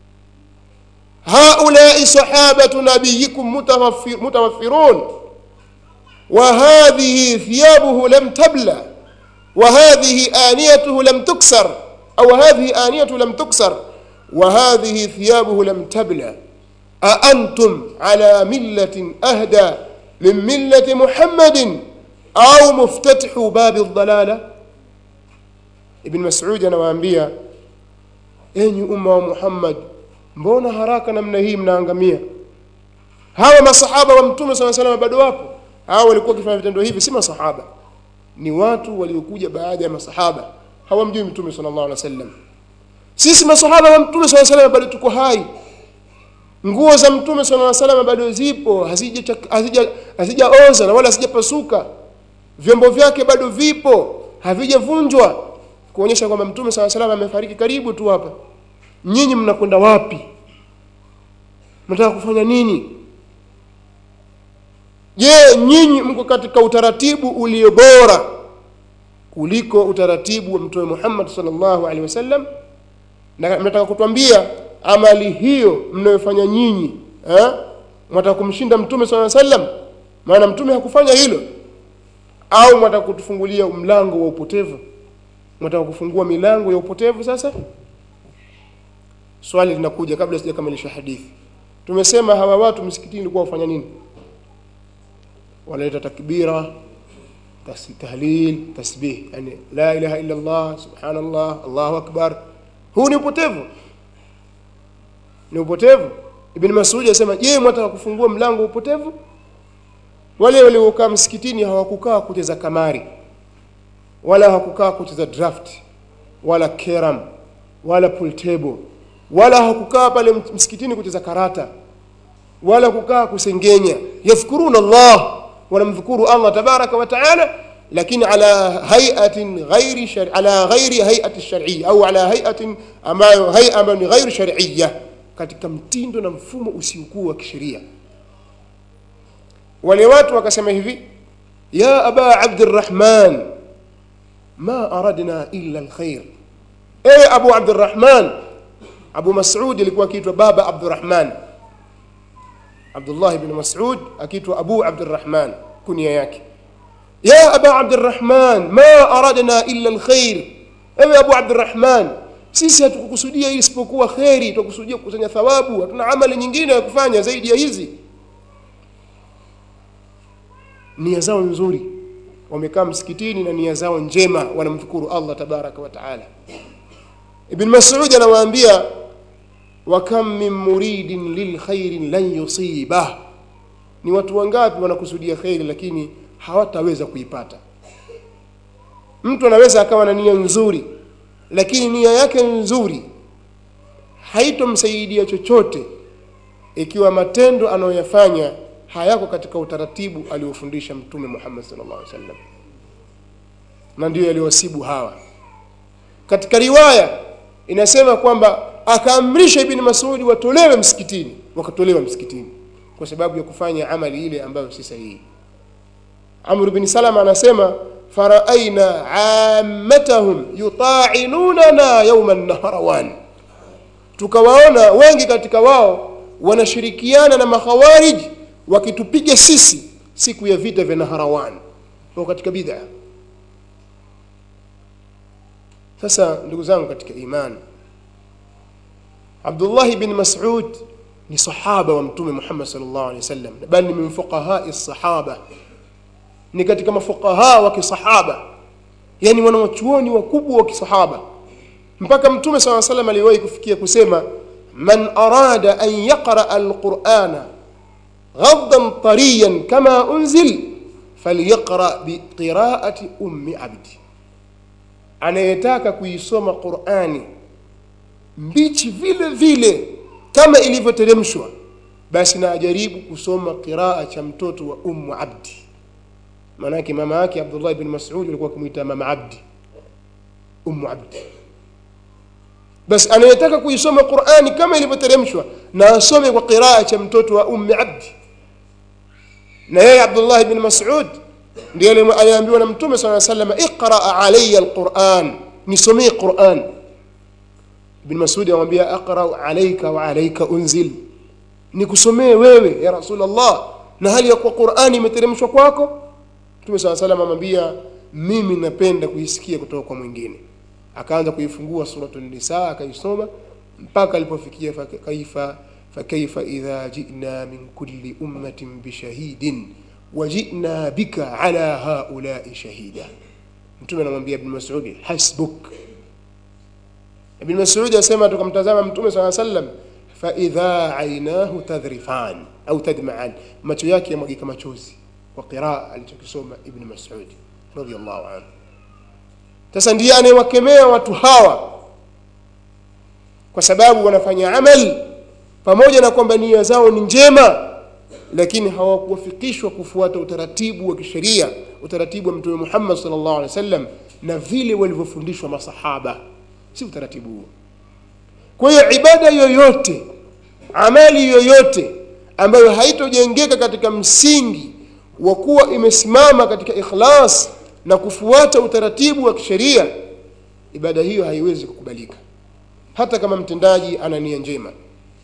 haulai sahabatu nabiyikum mutawaffirun wa hadhihi thiyabuhu lam tabla wa hadhihi aniyatuhu lam tuksar au hadhihi aniyatuhu lam tuksar wa hadhihi thiyabuhu lam tabla أأنتم على ملة أهدى من ملة محمد أو مفتتح باب الضلالة ابن مسعود anawaambia enyi umma wa Muhammad mbona haraka namna hii mnaangamia hawa masahaba wa mtume sala salam bado wapo hawa walikuwa wakifanya vitendo hivi si masahaba ni watu waliokuja baada ya masahaba hawamjui mtume sallallahu alaihi wasallam sisi masahaba wa mtume sallallahu alaihi wasallam bado tuko hai nguo za mtume sala salam bado zipo hazijaoza hazija, hazija na wala hazijapasuka vyombo vyake bado vipo havijavunjwa kuonyesha kwamba mtume saa salam amefariki karibu tu hapa nyinyi mnakwenda wapi mnataka kufanya nini je nyinyi mko katika utaratibu ulio bora kuliko utaratibu wa mtume muhammad salllahu alehi wasallam na mnataka kutwambia amali hiyo mnayofanya nyinyi eh? mwataka kumshinda mtume saa sallam maana mtume hakufanya hilo au mwataka kutufungulia mlango wa upotevu mwataka kufungua milango ya upotevu sasa swali linakuja kabla sijakamilisha hadithi tumesema hawa watu msikitini walikuwa wafanya nini wanaleta takbira tahlil tasbih yani la ilaha illa allah subhanallah allahu akbar huu ni upotevu ni upotevu ibn masudi asema je mwataka kufungua mlango wa upotevu wale waliokaa msikitini hawakukaa kucheza kamari wala hawakukaa kucheza draft wala keram wala pool table wala hawakukaa pale msikitini kucheza karata wala kukaa kusengenya yadhkuruna Allah wanamdhukuru Allah tabaraka wa taala lakini ala hayatin ghairi shari, ala ghairi hayati shar'iyya au ala hayatin ambayo hay'a ambayo ni ghairi shar'iyya katika mtindo na mfumo usiokuwa wa kisheria wale watu wakasema hivi ya aba abdirrahman ma aradna illa alkhair ewe abu abdirrahman abu masud alikuwa akiitwa baba abdurrahman abdullah ibn masud akiitwa abu abdurrahman kunia yake ya aba abdurrahman ma aradna illa alkhair ewe abu abdurrahman sisi hatukukusudia hii isipokuwa kheri tukusudia kukusanya thawabu hatuna amali nyingine ya kufanya zaidi ya hizi nia zao nzuri wamekaa msikitini na nia zao njema wanamshukuru Allah tabaraka wa taala ibn mas'ud anawaambia wa kam min muridin lilkhairin lan yusibah ni watu wangapi wanakusudia kheri lakini hawataweza kuipata mtu anaweza akawa na nia nzuri lakini nia yake nzuri haitomsaidia chochote ikiwa matendo anayoyafanya hayako katika utaratibu aliofundisha mtume Muhammad sallallahu alaihi wasallam na ndiyo yaliwasibu hawa katika riwaya inasema kwamba akaamrisha ibn Mas'ud watolewe msikitini wakatolewa msikitini kwa sababu ya kufanya amali ile ambayo si sahihi amr bin salama anasema faraaina ammatahum yuta'inunana yawma an-nahrawan tukawaona wengi katika wao wanashirikiana na makhawarij wakitupiga sisi siku ya vita vya Naharawan kwa katika bid'a sasa ndugu zangu katika imani Abdullah bin Mas'ud ni sahaba wa mtume Muhammad sallallahu alaihi wasallam bali ni min fuqaha sahaba ni katika mafuqaha wa kisahaba yani wanawachuoni wakubwa wa kisahaba mpaka mtume sallallahu alaihi wasallam aliwahi kufikia kusema man arada an yaqra alqur'ana ghaddan tariyan kama unzil falyaqra biqiraati ummi abdi anayetaka kuisoma qurani mbichi vile vile kama ilivyoteremshwa basi na ajaribu kusoma qiraa cha mtoto wa ummu abdi maanake mama yake abdullah ibn mas'ud alikuwa akimwita mama abdi ummu abdi basi anayetaka kuisoma qurani kama ilivyoteremshwa na asome kwa qiraa cha mtoto wa ummi abdi na yeye abdullah ibn mas'ud ndiye aliambiwa na mtume saa sallam iqra alayya alquran nisomee quran ibn mas'ud amwambia aqra alayka wa alayka unzil nikusomee wewe ya rasulullah na hali ya kuwa qurani imeteremshwa kwako mtume saa sallam amwambia mimi napenda kuisikia kutoka kwa mwingine akaanza kuifungua suratul nisa akaisoma mpaka alipofikia kaifa fakaifa idha jina min kulli ummatin bishahidin wajina bika ala haulai shahida mtume anamwambia ibn mas'ud hasbuk ibn mas'ud asema tukamtazama mtume saa sallam faidha ainahu tadhrifan au tadmaan macho yake yamwagika machozi kwa qiraa alichokisoma ibn mas'ud radiyallahu anhu sasa ndiye anayewakemea watu hawa kwa sababu wanafanya amali pamoja na kwamba nia zao ni njema lakini hawakuwafikishwa kufuata utaratibu wa kisheria utaratibu wa mtume Muhammad sallallahu alaihi wasallam na vile walivyofundishwa masahaba si utaratibu huo kwa hiyo ibada yoyote amali yoyote ambayo haitojengeka katika msingi wa kuwa imesimama katika ikhlas na kufuata utaratibu wa kisheria ibada hiyo haiwezi kukubalika hata kama mtendaji ana nia njema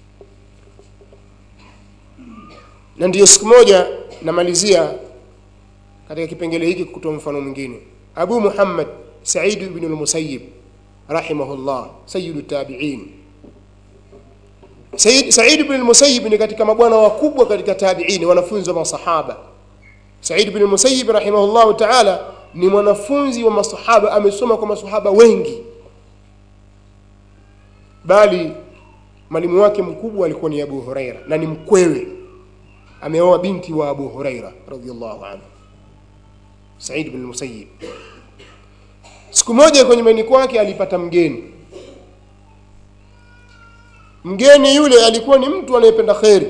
na ndiyo siku moja namalizia katika kipengele hiki kutoa mfano mwingine abu muhammad said ibn al-musayyib rahimahullah sayyidu tabi'in Said, Said ibn al-Musayyib ni katika mabwana wakubwa katika tabi'in wanafunzi wa masahaba Said ibn al-Musayyib rahimahullah ta'ala ni mwanafunzi wa masahaba amesoma kwa masahaba wengi bali mwalimu wake mkubwa alikuwa ni Abu Huraira na ni mkwewe ameoa binti wa Abu Huraira radhiallahu anhu Said ibn al-Musayyib siku moja kwenye nyumbani kwake alipata mgeni mgeni yule alikuwa ni mtu anayependa kheri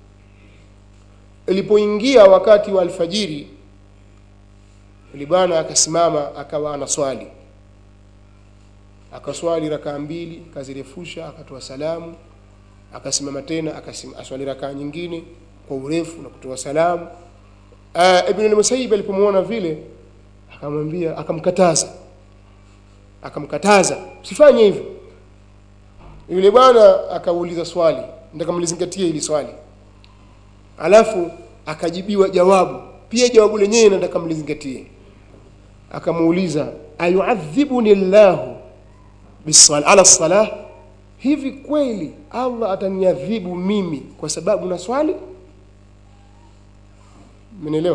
ilipoingia wakati wa alfajiri yule bwana akasimama akawa anaswali akaswali rakaa mbili akazirefusha akatoa salamu akasimama tena akaswali rakaa nyingine kwa urefu na kutoa salamu uh, ibn al-musayyib alipomwona vile akamwambia akamkataza akamkataza usifanye hivyo yule bwana akauliza swali nataka mlizingatie hili swali alafu akajibiwa jawabu pia jawabu lenyewe nataka mlizingatie akamuuliza ayuadhibuni llahu bisala ala salah hivi kweli allah ataniadhibu mimi kwa sababu na swali mnaelewa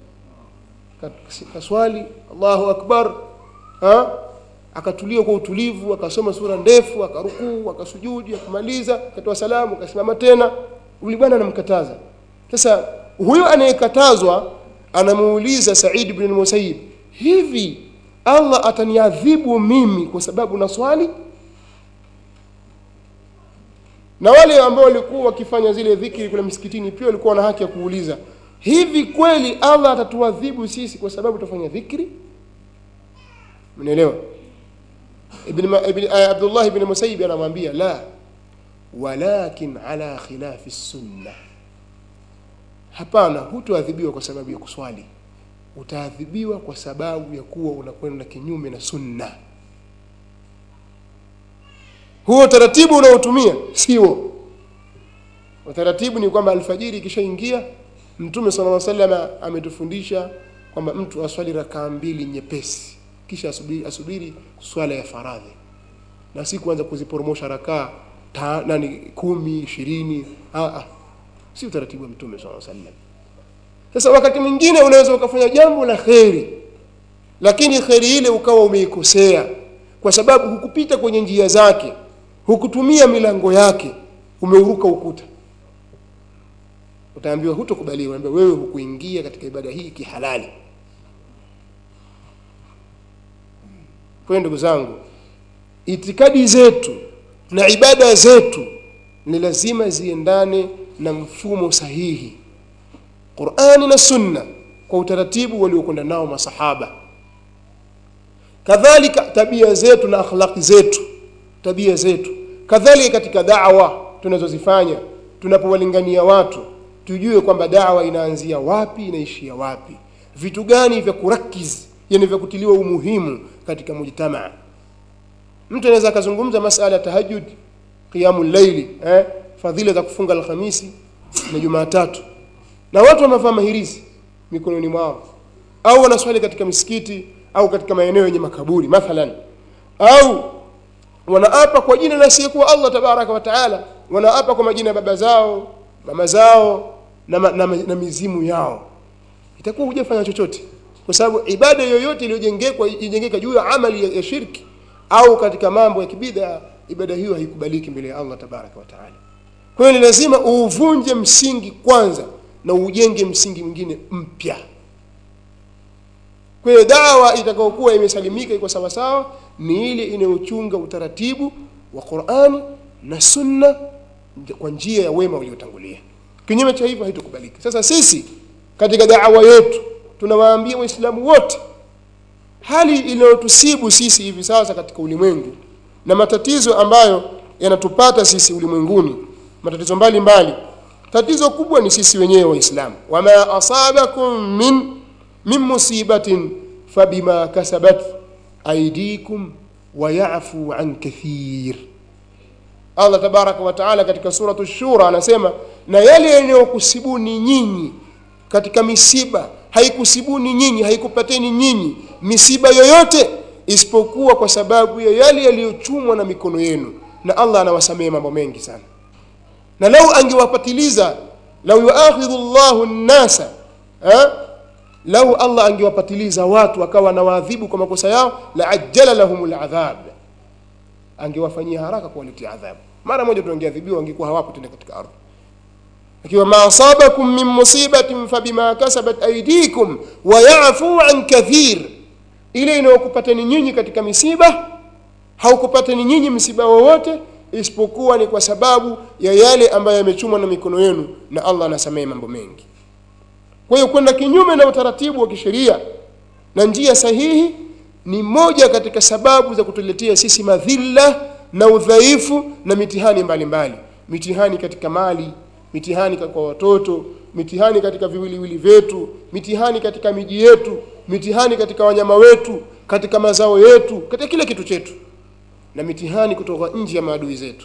kaswali allahu akbar ha? akatulia kwa utulivu akasoma sura ndefu akarukuu akasujudi akamaliza akatoa salamu akasimama tena yule bwana anamkataza sasa huyo anayekatazwa anamuuliza Said ibn al-Musayyib hivi Allah ataniadhibu mimi kwa sababu na swali na wale ambao walikuwa wakifanya zile dhikri kule msikitini pia walikuwa na haki ya kuuliza hivi kweli Allah atatuadhibu sisi kwa sababu tufanya dhikri mnaelewa ibn, ibn uh, Abdullah ibn Musayyib anamwambia la walakin ala khilafi sunna hapana hutoadhibiwa kwa sababu ya kuswali utaadhibiwa kwa sababu ya kuwa unakwenda kinyume na sunna huo utaratibu unaotumia sio utaratibu ni kwamba alfajiri ikishaingia mtume sala llaw salama ametufundisha kwamba mtu aswali rakaa mbili nyepesi kisha asubiri, asubiri swala ya faradhi na si kuanza kuziporomosha rakaa ta, nani kumi ishirini ah, ah. si utaratibu wa mtume sala sallam sasa wakati mwingine unaweza ukafanya jambo la kheri lakini kheri ile ukawa umeikosea kwa sababu hukupita kwenye njia zake hukutumia milango yake umeuruka ukuta utaambiwa hutokubaliwa ambiwa wewe hukuingia katika ibada hii kihalali kwa hiyo ndugu zangu itikadi zetu na ibada zetu ni lazima ziendane na mfumo sahihi qurani na sunna kwa utaratibu waliokwenda nao masahaba kadhalika tabia zetu na akhlaqi zetu tabia zetu kadhalika katika dawa tunazozifanya tunapowalingania watu tujue kwamba dawa inaanzia wapi inaishia wapi vitu gani vya kurakiz yani vya kutiliwa umuhimu katika mujtamaa mtu anaweza akazungumza masala ya tahajud qiyamu llaili eh, fadhila za kufunga alhamisi na jumatatu na watu wamevaa mahirizi mikononi mwao au wanaswali katika misikiti au katika maeneo yenye makaburi mathalan au wanaapa kwa jina la asiyekuwa allah tabaraka wa taala wanaapa kwa majina ya baba zao mama zao na, na, na, na mizimu yao itakuwa hujafanya chochote kwa sababu ibada yoyote iliyojengekwa ijengeka juu ya amali ya, ya shirki au katika mambo ya kibida ibada hiyo haikubaliki mbele ya allah tabaraka wa taala kwa hiyo ni lazima uuvunje msingi kwanza na ujenge msingi mwingine mpya kwa hiyo dawa itakayokuwa imesalimika iko sawasawa ni ile inayochunga utaratibu wa qurani na sunna kwa njia ya wema waliotangulia kinyume cha hivyo haitokubalika sasa sisi katika dawa yetu tunawaambia waislamu wote hali inayotusibu sisi hivi sasa katika ulimwengu na matatizo ambayo yanatupata sisi ulimwenguni matatizo mbalimbali mbali. tatizo kubwa ni sisi wenyewe waislamu wama asabakum min min musibatin fabima kasabat aidikum wayafu an kathir allah tabaraka wa taala katika suratu shura anasema na yale yanayokusibuni nyinyi katika misiba haikusibuni nyinyi haikupateni nyinyi misiba yoyote isipokuwa kwa sababu ya yale yaliyochumwa na mikono yenu na allah anawasamehe mambo mengi sana na lau angewapatiliza lau yuakhidhu llahu nnasa lau allah angewapatiliza watu akawa anawaadhibu kwa makosa yao la ajjala lahum ladhab angewafanyia haraka kuwaletea adhabu mara moja tu wangeadhibiwa wangekuwa hawapo tena katika ardhi ikiwa ma asabakum min musibatin fabima kasabat aidikum wayafu an kathir ile inayokupateni nyinyi katika misiba haukupateni nyinyi msiba wowote isipokuwa ni kwa sababu ya yale ambayo yamechumwa na mikono yenu na allah anasamehe mambo mengi kwa hiyo kwenda kinyume na utaratibu wa kisheria na njia sahihi ni moja katika sababu za kutuletea sisi madhila na udhaifu na mitihani mbalimbali mbali. mitihani katika mali mitihani kwa watoto mitihani katika viwiliwili vyetu mitihani katika miji yetu mitihani katika wanyama wetu katika mazao yetu katika kila kitu chetu na mitihani kutoka nje ya maadui zetu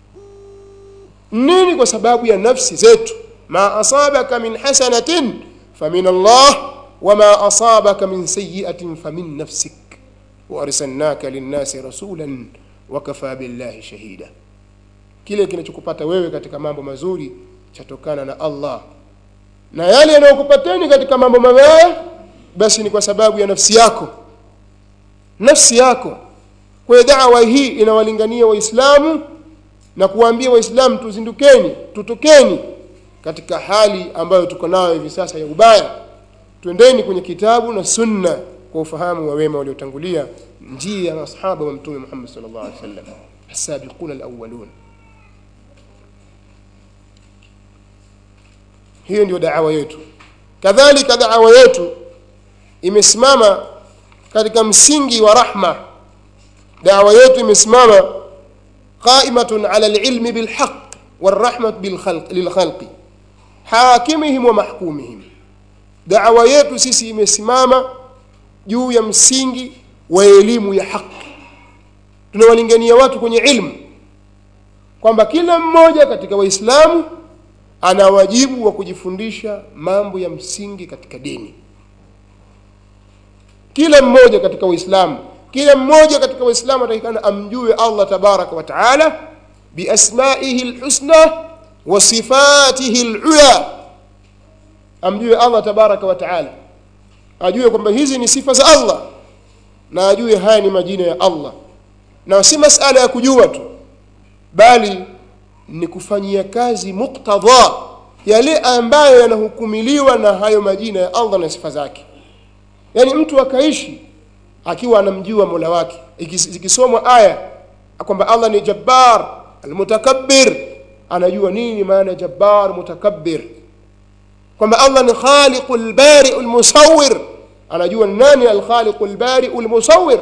nini kwa sababu ya nafsi zetu ma asabaka min hasanatin famin allah wama asabaka min sayiatin famin nafsik waarsalnaka linnasi rasulan wakafa billahi shahida kile kinachokupata wewe katika mambo mazuri chatokana na allah na yale yanayokupateni katika mambo mabaya basi ni kwa sababu ya nafsi yako nafsi yako kwa hiyo dawa hii inawalingania waislamu na kuwaambia waislamu tuzindukeni tutokeni katika hali ambayo tuko nayo hivi sasa ya ubaya twendeni kwenye kitabu na sunna kwa ufahamu wa wema waliotangulia njia ya masahaba wa mtume muhammad sallallahu alaihi wasallam asabiquna alawwalun hiyo ndio daawa yetu kadhalika daawa yetu imesimama katika msingi wa rahma dawa yetu imesimama qaimatun ala lilmi bilhaq walrahmat bilkhalq- lilkhalqi hakimihim wa mahkumihim dawa yetu sisi imesimama juu ya msingi wa elimu ya haki tunawalingania watu kwenye ilmu kwamba kila mmoja katika waislamu ana wajibu wa kujifundisha mambo ya msingi katika dini kila mmoja katika waislamu kila mmoja katika waislamu atakikana amjue allah tabaraka wa taala biasmaihi lhusna wa sifatihi lula amjue allah tabaraka wa taala ajue kwamba hizi ni sifa za allah na ajue haya ni majina ya allah na si masala ya kujua tu bali ni kufanyia kazi muktadha yale ambayo yanahukumiliwa na hayo majina ya allah na sifa zake yaani mtu akaishi akiwa anamjua mola wake Ikis- zikisomwa aya kwamba allah ni jabbar almutakabbir anajua nini maana jabbar mutakabbir kwamba allah ni khaliqu lbariu lmusawir anajua ni nani alkhaliqu lbariu lmusawir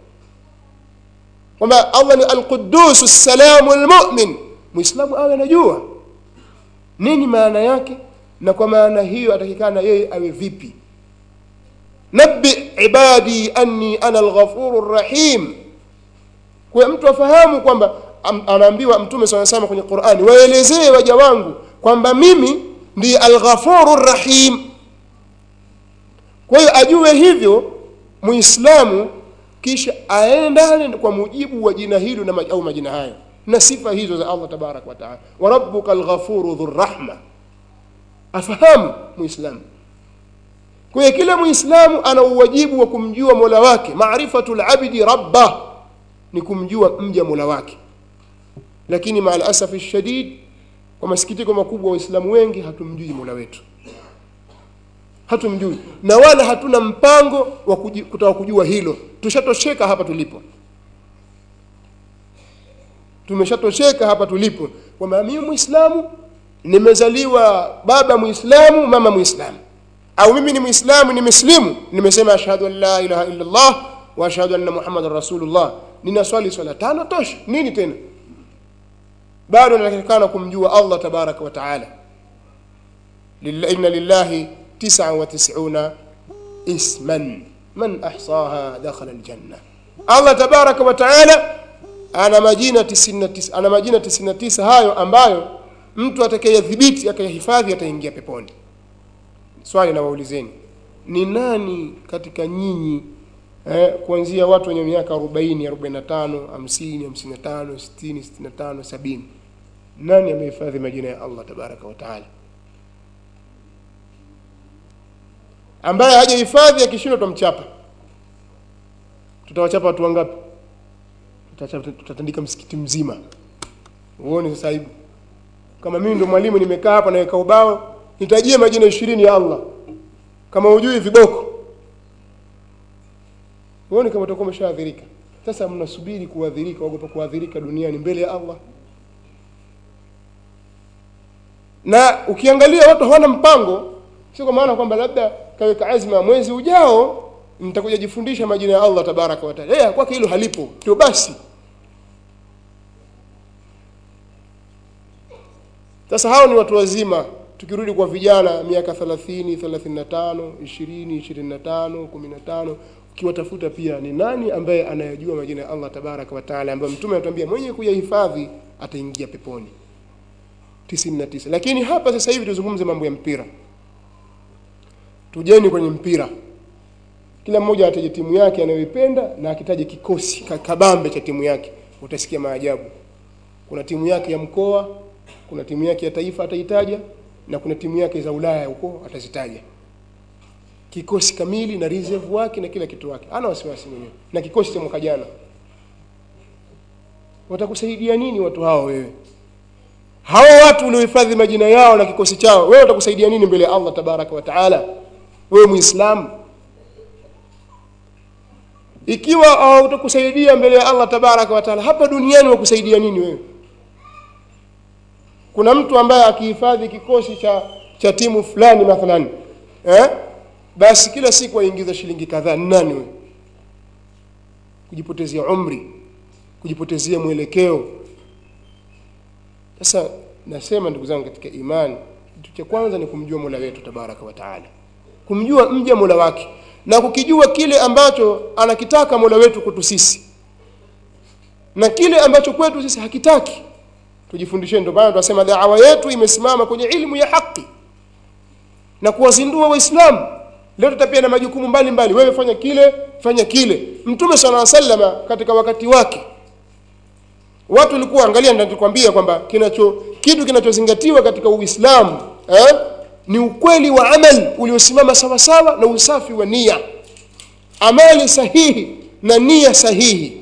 kwamba allah ni alqudusu ssalamu lmumin mwislamu awe anajua nini maana yake na kwa maana hiyo atakikana yeye awe vipi nabi ibadi anni ana alghafuru rrahim kwa mtu afahamu kwamba am- anaambiwa mtume saa sama kwenye qurani waelezee waja wangu kwamba mimi ndiye alghafuru rrahim kwa hiyo ajue hivyo muislamu kisha aendane kwa mujibu wa jina hilo na maj- au majina hayo na sifa hizo za allah tabaraka wataala wa rabbuka alghafuru dhurrahma afahamu muislamu kwa hiyo kila muislamu ana uwajibu wa kumjua mola wake marifatu labdi rabbah ni kumjua mja mola wake lakini maa lasafi shadid kwa masikitiko makubwa waislamu wengi hatumjui mola wetu hatumjui na wala hatuna mpango wa kuji- kutaka kujua hilo tushatosheka hapa tulipo tumeshatosheka hapa tulipo kwamba mimi mwislamu nimezaliwa baba mwislamu mama mwislamu au mimi ni mwislamu nimeslimu nimesema ashhadu an la ilaha illa llah wa ashhadu anna muhammadan rasulullah ninaswali swala tano tosha nini tena bado natakikana kumjua allah tabaraka wa taala Lilla- inna lillahi tisa wa tisuna isman man ahsaha dakhala aljanna allah tabaraka wa taala ana majina 99 ana majina 99 hayo ambayo mtu atakayedhibiti akayahifadhi ataingia peponi swali nawaulizeni ni nani katika nyinyi eh, kuanzia watu wenye miaka 40 45 50 55 60 65 70 nani amehifadhi majina ya allah tabaraka wa taala ambaye hajahifadhi akishindwa tutamchapa tutawachapa watu wangapi Tutachapa- tutatandika msikiti mzima uone sasa hivi kama mimi ndo mwalimu nimekaa hapa naweka ubao nitajie majina ishirini ya allah kama hujui viboko uone kama utakuwa umeshaadhirika sasa mnasubiri kuadhirika wagopa kuadhirika duniani mbele ya allah na ukiangalia watu hawana mpango sio kwa maana kwamba labda kaweka azma mwezi ujao nitakuja jifundisha majina ya allah tabaraka wataala hey, kwake hilo halipo ndio basi sasa hao ni watu wazima tukirudi kwa vijana miaka 30 35 20 25 15 ukiwatafuta pia ni nani ambaye anayajua majina ya allah tabaraka wataala ambayo mtume anatuambia mwenye kuyahifadhi ataingia peponi 99 lakini hapa sasa hivi tuzungumze mambo ya mpira tujeni kwenye mpira kila mmoja ataje timu yake anayoipenda na akitaje kikosi ka- kabambe cha timu yake utasikia maajabu kuna timu yake ya mkoa kuna timu yake ya taifa ataitaja na kuna timu yake za ulaya huko atazitaja kikosi kamili na reserve wake na kila kitu wake ana wasiwasi mwenyewe na kikosi cha mwaka jana watakusaidia nini watu hao wewe hao watu uliohifadhi majina yao na kikosi chao wewe watakusaidia nini mbele ya allah tabaraka wa taala wewe muislamu ikiwa hawatakusaidia mbele ya allah tabaraka wa taala hapa duniani wakusaidia nini wewe kuna mtu ambaye akihifadhi kikosi cha cha timu fulani mathalan eh? basi kila siku aingiza shilingi kadhaa ni nani wewe kujipotezea umri kujipotezea mwelekeo sasa nasema ndugu zangu katika imani kitu cha kwanza ni kumjua mola wetu tabaraka wa taala kumjua mja mola wake na kukijua kile ambacho anakitaka mola wetu kwetu sisi na kile ambacho kwetu sisi hakitaki tujifundisheni ndio maana tunasema dawa yetu imesimama kwenye ilmu ya haki na kuwazindua waislamu leo tutapia na majukumu mbalimbali wewe fanya kile fanya kile mtume sala sallama katika wakati wake watu walikuwa angalia nitakwambia kwamba kinacho kitu kinachozingatiwa katika uislamu eh, ni ukweli wa amal uliosimama sawasawa na usafi wa nia amali sahihi na nia sahihi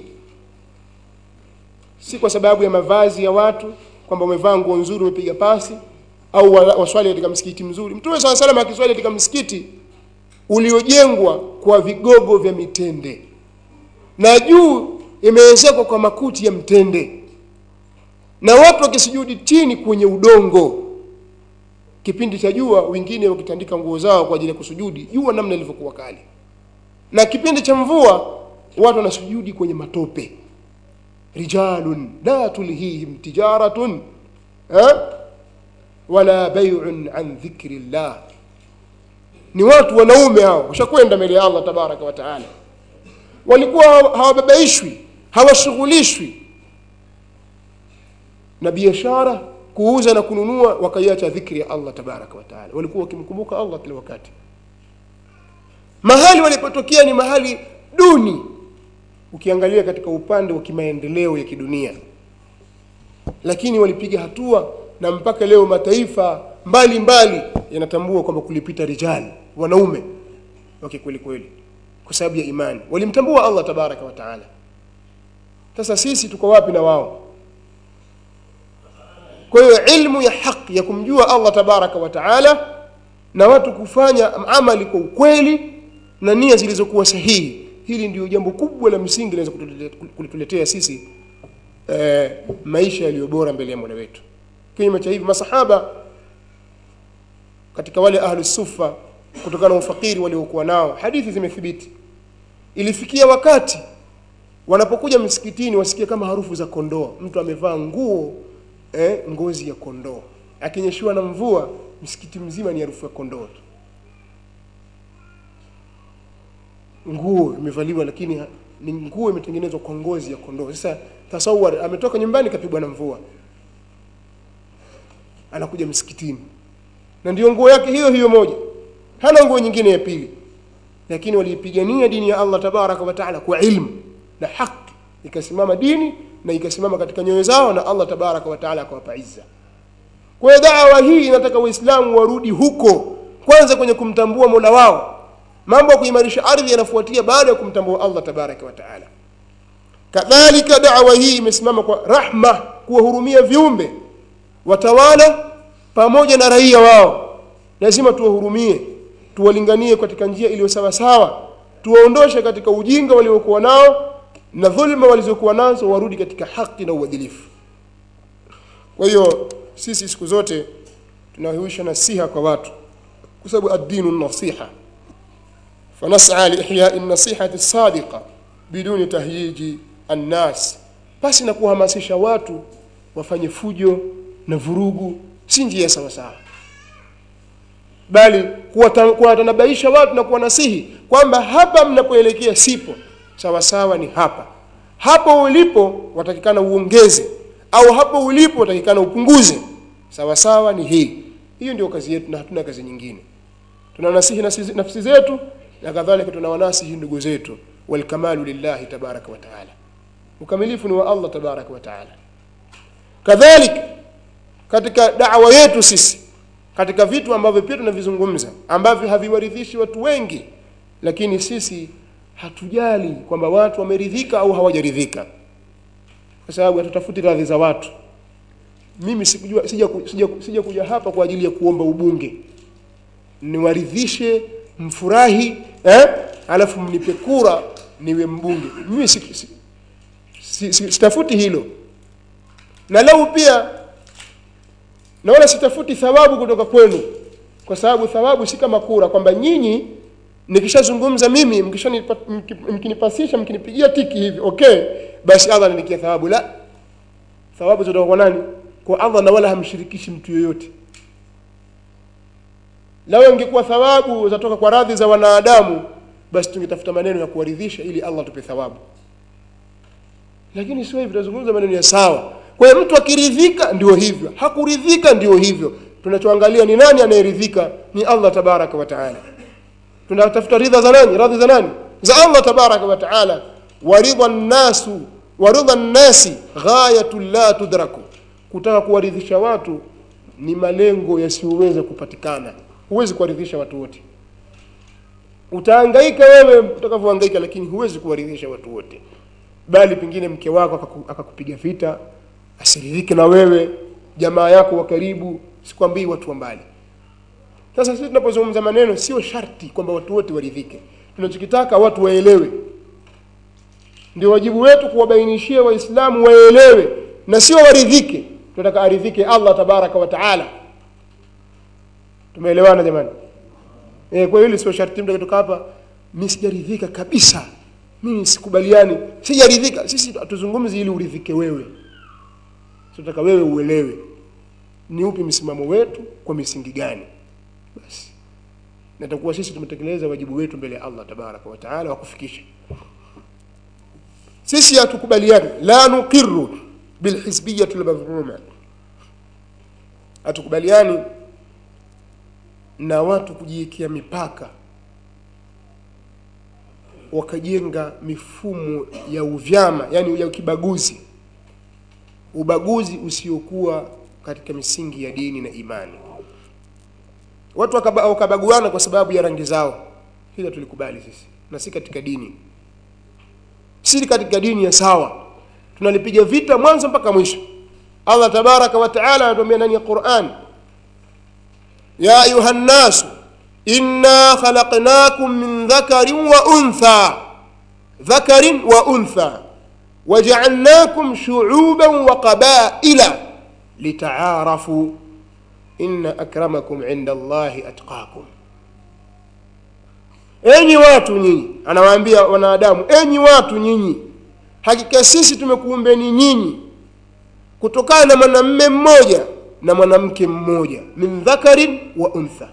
si kwa sababu ya mavazi ya watu kwamba umevaa nguo nzuri umepiga pasi au waswali katika msikiti mzuri mtume saa salam akiswali katika msikiti uliojengwa kwa vigogo vya mitende na juu imeezekwa kwa makuti ya mtende na watu wakisujudi chini kwenye udongo kipindi cha jua wengine wakitandika nguo zao kwa ajili ya kusujudi jua namna ilivyokuwa kali na kipindi cha mvua watu wanasujudi kwenye matope rijalun la tulhihim tijaratun eh? wala baiun an dhikri llah ni watu wanaume hao washakwenda mbele ya allah tabaraka wa taala walikuwa hawababaishwi hawashughulishwi na biashara kuuza na kununua wakaiacha dhikri ya allah tabaraka wa taala walikuwa wakimkumbuka allah kila wakati mahali walipotokea ni mahali duni ukiangalia katika upande wa kimaendeleo ya kidunia lakini walipiga hatua na mpaka leo mataifa mbalimbali yanatambua kwamba kulipita rijali wanaume wake kweli kweli kwa sababu ya imani walimtambua allah tabaraka wa taala sasa sisi tuko wapi na wao kwa hiyo ilmu ya haki ya kumjua allah tabaraka wa taala na watu kufanya amali kwa ukweli na nia zilizokuwa sahihi hili ndio jambo kubwa la msingi linaweza kulituletea sisi eh, maisha yaliyo bora mbele ya mola wetu kinyume cha hivi masahaba katika wale ahlu sufa kutokana na ufakiri waliokuwa nao hadithi zimethibiti ilifikia wakati wanapokuja msikitini wasikie kama harufu za kondoo mtu amevaa nguo eh, ngozi ya kondoo akinyeshiwa na mvua msikiti mzima ni harufu ya kondoo tu nguo imevaliwa lakini ni nguo imetengenezwa kwa ngozi ya kondoo sasa tasawar ametoka nyumbani kapigwa na mvua anakuja msikitini na ndio nguo yake hiyo hiyo moja hana nguo nyingine ya pili lakini waliipigania dini ya allah tabaraka wataala kwa ilmu na haki ikasimama dini na ikasimama katika nyoyo zao na allah tabaraka wataala akawapa izza kwa hiyo dawa hii inataka waislamu warudi huko kwanza kwenye kumtambua mola wao mambo ya kuimarisha ardhi yanafuatia baada ya kumtambua allah tabaraka wataala kadhalika dawa hii imesimama kwa rahma kuwahurumia viumbe watawala pamoja na raia wao lazima tuwahurumie tuwalinganie katika njia iliyo sawasawa tuwaondoshe katika ujinga waliokuwa nao na dhulma walizokuwa nazo warudi katika haki na uadilifu kwa hiyo sisi siku zote tunahuisha nasiha kwa watu kwa sababu addinu nasiha fanas'a liihyai nasihati sadiqa biduni tahyiji annas basi na kuhamasisha watu wafanye fujo na vurugu si njia sawa sawa bali kuwatanabaisha watu na kuwanasihi kwamba hapa mnapoelekea sipo sawa sawa ni hapa hapo ulipo watakikana uongeze au hapo ulipo watakikana upunguze sawa sawa ni hii hiyo ndio kazi yetu na hatuna kazi nyingine tunanasihi nafsi zetu na kadhalika tunawanasihi ndugu zetu walkamalu lillahi tabaraka wa taala ukamilifu ni wa allah tabaraka wa taala kadhalika katika dawa yetu sisi katika vitu ambavyo pia tunavizungumza ambavyo haviwaridhishi watu wengi lakini sisi hatujali kwamba watu wameridhika au hawajaridhika kwa sababu hatutafuti radhi za watu mimi sikujua sija, sija, sija kuja hapa kwa ajili ya kuomba ubunge niwaridhishe mfurahi eh? alafu mnipe kura niwe mbunge mimi si, si, si, si, sitafuti hilo na lau pia na wala sitafuti thawabu kutoka kwenu kwa sababu thawabu si kama kura kwamba nyinyi nikishazungumza mimi mkinipasisha mkinipigia tiki hivi okay basi allah ananikia thawabu la thawabu zitoka kwa nani kwa allah na wala hamshirikishi mtu yoyote lao ingekuwa thawabu zatoka kwa radhi za wanadamu basi tungetafuta maneno ya kuwaridhisha ili allah tupe thawabu lakini sio hivi tunazungumza maneno ya sawa kwa hiyo mtu akiridhika ndio hivyo hakuridhika ndio hivyo tunachoangalia ni nani anayeridhika ni allah tabaraka wa taala tunatafuta ridha za nani radhi za nani za allah tabaraka wa taala waridha nnasu waridha nnasi ghayatu la tudraku kutaka kuwaridhisha watu ni malengo yasiyoweza kupatikana huwezi kuwaridhisha watu wote utahangaika wewe utakavyohangaika lakini huwezi kuwaridhisha watu wote bali pengine mke wako akaku- akakupiga vita asiridhike na wewe jamaa yako wa karibu sikwambii watu wa mbali sasa sisi tunapozungumza maneno sio sharti kwamba watu wote waridhike tunachokitaka watu waelewe ndio wajibu wetu kuwabainishia waislamu waelewe na sio waridhike tunataka aridhike allah tabaraka wa taala tumeelewana jamani e, kwa hiyo hili sio sharti mtu akitoka hapa mi sijaridhika kabisa mimi sikubaliani sijaridhika sisi hatuzungumzi ili uridhike wewe tunataka wewe uelewe ni upi msimamo wetu kwa misingi gani basi natakuwa sisi tumetekeleza wajibu wetu mbele ya allah tabaraka wa taala wa kufikisha sisi hatukubaliani la nuqiru bilhizbiyati lmadhmuma hatukubaliani na watu kujiwekea mipaka wakajenga mifumo ya uvyama yani ya kibaguzi ubaguzi usiokuwa katika misingi ya dini na imani watu wakaba- wakabaguana kwa sababu ya rangi zao hilo tulikubali sisi na si katika dini si katika dini ya sawa tunalipiga vita mwanzo mpaka mwisho allah tabaraka wa taala anatuambia ndani ya quran ya ayuha nnasu inna khalaqnakum min dhakarin wa untha dhakarin wa untha wajaalnakum shuuban wa qabaila litaarafu inna akramakum inda allahi atqakum enyi watu nyinyi anawaambia wanadamu enyi watu nyinyi hakika sisi tumekuumbeni nyinyi kutokana na mwanamme mmoja na mwanamke mmoja min dhakarin wa untha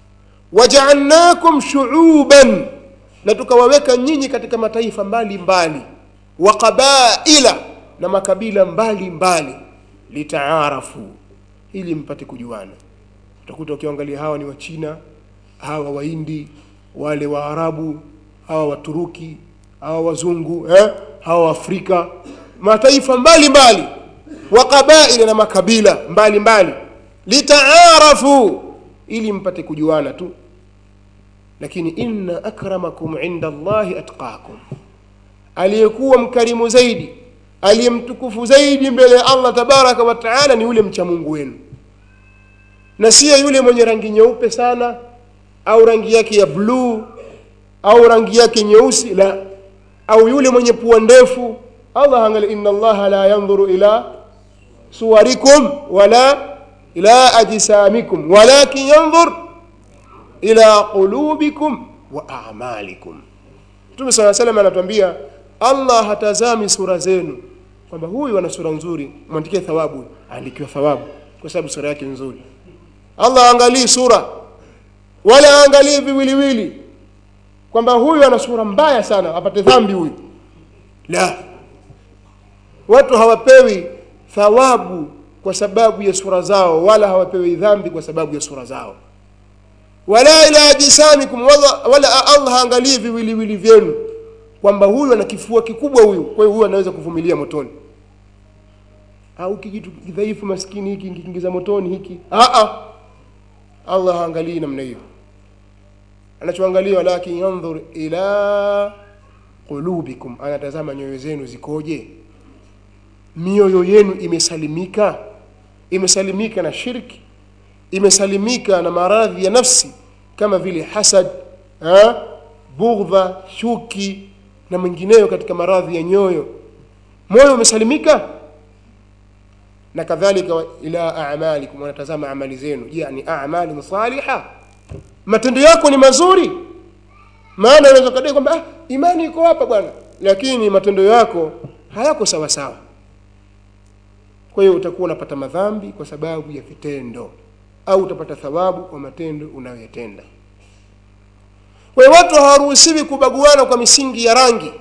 wajaalnakum shuuban na tukawaweka nyinyi katika mataifa mbalimbali wa qabaila na makabila mbalimbali litaarafu ili mpate kujuana utakuta ukiangalia hawa ni wachina hawa wahindi wale waarabu hawa waturuki hawa wazungu eh? hawa waafrika mataifa mbalimbali wa qabaila na makabila mbalimbali litaarafu ili mpate kujuana tu lakini inna akramakum inda allahi atqakum aliyekuwa mkarimu zaidi aliyemtukufu zaidi mbele ya allah tabaraka wa taala ni yule mcha mungu wenu na siyo yule mwenye rangi nyeupe sana au rangi yake ya bluu au rangi yake nyeusi la au yule mwenye pua ndefu allah angalia inna allaha la yandhuru ila suwarikum wala ila ajsamikum walakin yandhur ila qulubikum wa amalikum mtume saa salam anatuambia allah hatazami sura zenu kwamba huyu ana sura nzuri mwandikie thawabu aandikiwa thawabu kwa sababu sura yake nzuri allah aangalii sura wala aangalii viwiliwili kwamba huyu ana sura mbaya sana apate dhambi huyu la watu hawapewi thawabu kwa sababu ya sura zao wala hawapewi dhambi kwa sababu ya sura zao wala ila ajisamikum wala, wala allah haangalii viwiliwili vyenu kwamba huyu ana kifua kikubwa huyu kwa hiyo huyu anaweza kuvumilia motoni au kijitu kidhaifu maskini hiki nkiingiza motoni hiki Aa, allah haangalii namna hiyo anachoangalia walakin yandhur ila qulubikum anatazama nyoyo zenu zikoje mioyo yenu imesalimika imesalimika na shirki imesalimika na maradhi ya nafsi kama vile hasad ha? bughdha chuki na mengineyo katika maradhi ya nyoyo moyo umesalimika na kadhalika wa- ila amalikum wanatazama amali zenu je ni amalin saliha matendo yako ni mazuri maana unaweza kadai kwamba ah, imani iko hapa bwana lakini matendo yako hayako sawa sawa kwa hiyo utakuwa unapata madhambi kwa sababu ya vitendo au utapata thawabu kwa matendo unayoyatenda kwa hiyo watu hawaruhusiwi kubaguana kwa misingi ya rangi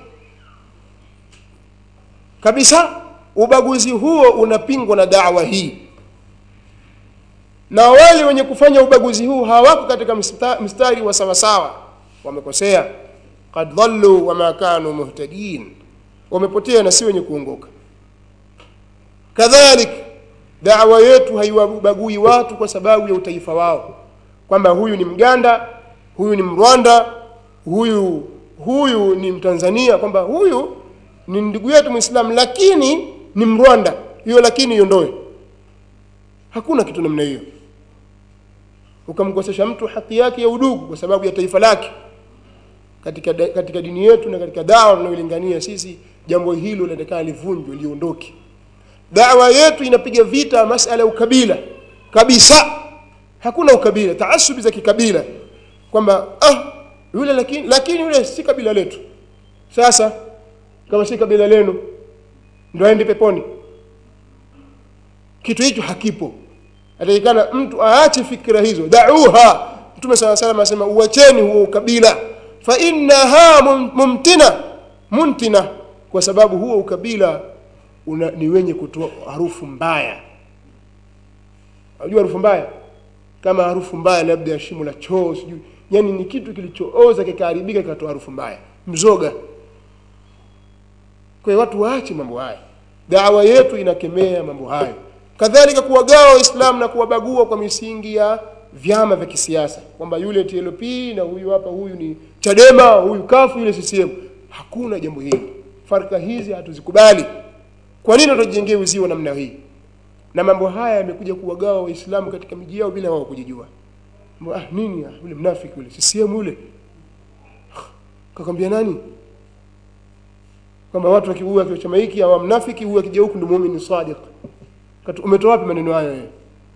kabisa ubaguzi huo unapingwa na dawa hii na wale wenye kufanya ubaguzi huu hawako katika msta- mstari wa sawasawa wamekosea kad dhallu wama kanu muhtadin wamepotea na si wenye kuongoka kadhalik dawa yetu haiwabagui watu kwa sababu ya utaifa wao kwamba huyu ni mganda huyu ni mrwanda huyu huyu ni mtanzania kwamba huyu ni ndugu yetu mwislamu lakini ni mrwanda hiyo lakini iondoe hakuna kitu namna hiyo ukamkosesha mtu haki yake ya udugu kwa sababu ya taifa lake katika, da- katika dini yetu na katika dawa tunayolingania sisi jambo hilo linatakana livunjwe liondoke dawa yetu inapiga vita masala ya ukabila kabisa hakuna ukabila taasubi za kikabila kwamba ah yule lakini lakini yule si kabila letu sasa kama si kabila lenu ndo aende peponi kitu hicho hakipo atakikana mtu aache fikra hizo dauha mtume saa salam anasema uacheni huo ukabila fa innaha mum- mumtina muntina kwa sababu huo ukabila una, ni wenye kutoa harufu mbaya unajua harufu mbaya kama harufu mbaya labda ya shimo la choo sijui yani ni kitu kilichooza kikaharibika kikatoa harufu mbaya mzoga kwa hiyo watu waache mambo haya dawa yetu inakemea mambo hayo kadhalika kuwagawa waislamu na kuwabagua kwa misingi ya vyama vya kisiasa kwamba yule TLP na huyu hapa huyu ni Chadema huyu kafu yule CCM hakuna jambo hili farka hizi hatuzikubali kwa nini tutujengee uzio namna hii na mambo haya yamekuja kuwagawa waislamu katika miji yao bila wao kujijua Mbona, ah, nini ah, yule mnafiki yule CCM yule kakwambia nani kwamba watu wakiua kwa chama hiki au mnafiki huyu akija huku ndio muumini sadiq Katu- umetoa wapi maneno hayo wewe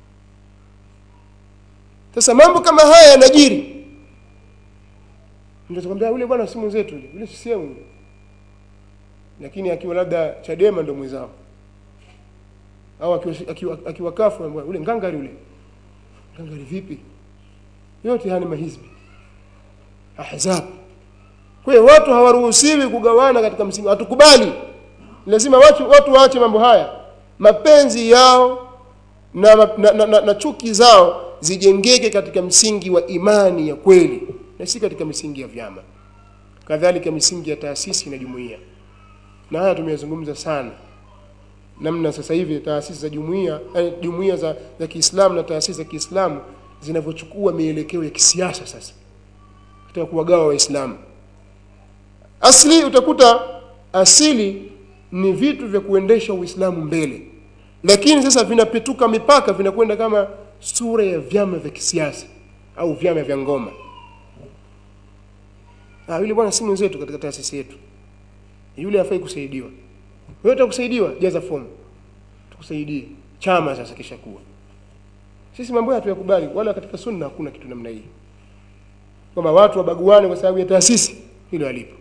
sasa mambo kama haya yanajiri ndio tukwambia yule bwana si mwenzetu yule yule CCM yule lakini akiwa labda Chadema ndio mwenzao au akiwa akiwa, akiwa kafu anamwambia, yule ngangari yule ngangari vipi yote haya ni mahizbi ahzab kwa hiyo watu hawaruhusiwi kugawana katika msingi hatukubali lazima watu, watu waache mambo haya mapenzi yao na, na, na, na, na chuki zao zijengeke katika msingi wa imani ya kweli na si katika misingi ya vyama kadhalika misingi ya taasisi na jumuiya na haya tumeyazungumza sana namna sasa hivi taasisi za jumuiya eh, jumuiya za, za Kiislamu na taasisi za Kiislamu zinavyochukua mielekeo ya kisiasa sasa katika kuwagawa Waislamu. Asli utakuta asili ni vitu vya kuendesha Uislamu mbele, lakini sasa vinapetuka mipaka, vinakwenda kama sura ya vyama vya kisiasa au vyama vya ngoma. Ah, yule bwana si mwenzetu katika taasisi yetu, yule hafai kusaidiwa. Wewe utakusaidiwa, jaza fomu tukusaidie. Chama sasa kisha kuwa sisi mambo haya hatuyakubali, wala katika sunna hakuna kitu namna hii, kwamba watu wabaguane kwa sababu ya taasisi, hilo halipo.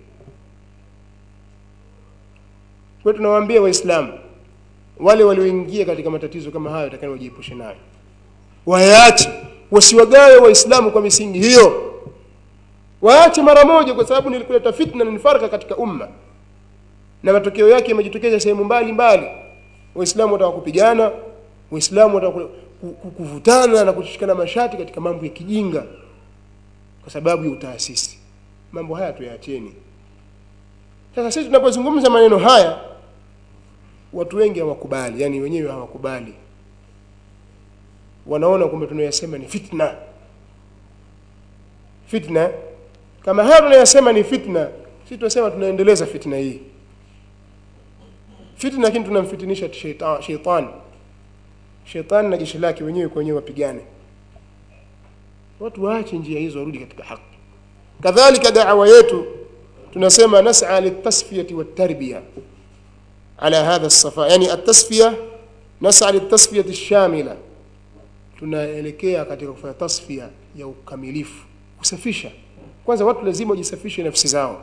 Kwa hiyo tunawaambia Waislamu wale walioingia katika matatizo kama hayo, takani wajiepushe nayo, wayaache, wasiwagawe Waislamu kwa misingi hiyo, waache mara moja, kwa sababu nilikuleta fitna na nifaraka katika umma, na matokeo yake yamejitokeza sehemu mbali mbali. Waislamu wataka kupigana, Waislamu wataka ku- ku- kuvutana na kushikana mashati katika mambo ya kijinga kwa sababu ya utaasisi. Mambo haya tuyaacheni. Sasa sisi tunapozungumza maneno haya, watu wengi hawakubali, yani wenyewe hawakubali, wanaona kwamba tunayasema ni fitna. Fitna kama haya tunayasema ni fitna, sisi tunasema tunaendeleza fitna hii fitna, lakini tunamfitinisha sheita- sheitani shetani na jeshi lake wenyewe kwa wenyewe wapigane. Watu waache njia hizo, warudi katika haki. Kadhalika da'wa yetu tunasema nas'a litasfiyati watarbiya ala hadha safa, yani atasfiya, nas'a litasfiyati shamila, tunaelekea katika kufanya tasfiya ya ukamilifu, kusafisha. Kwanza watu lazima wajisafishe nafsi zao,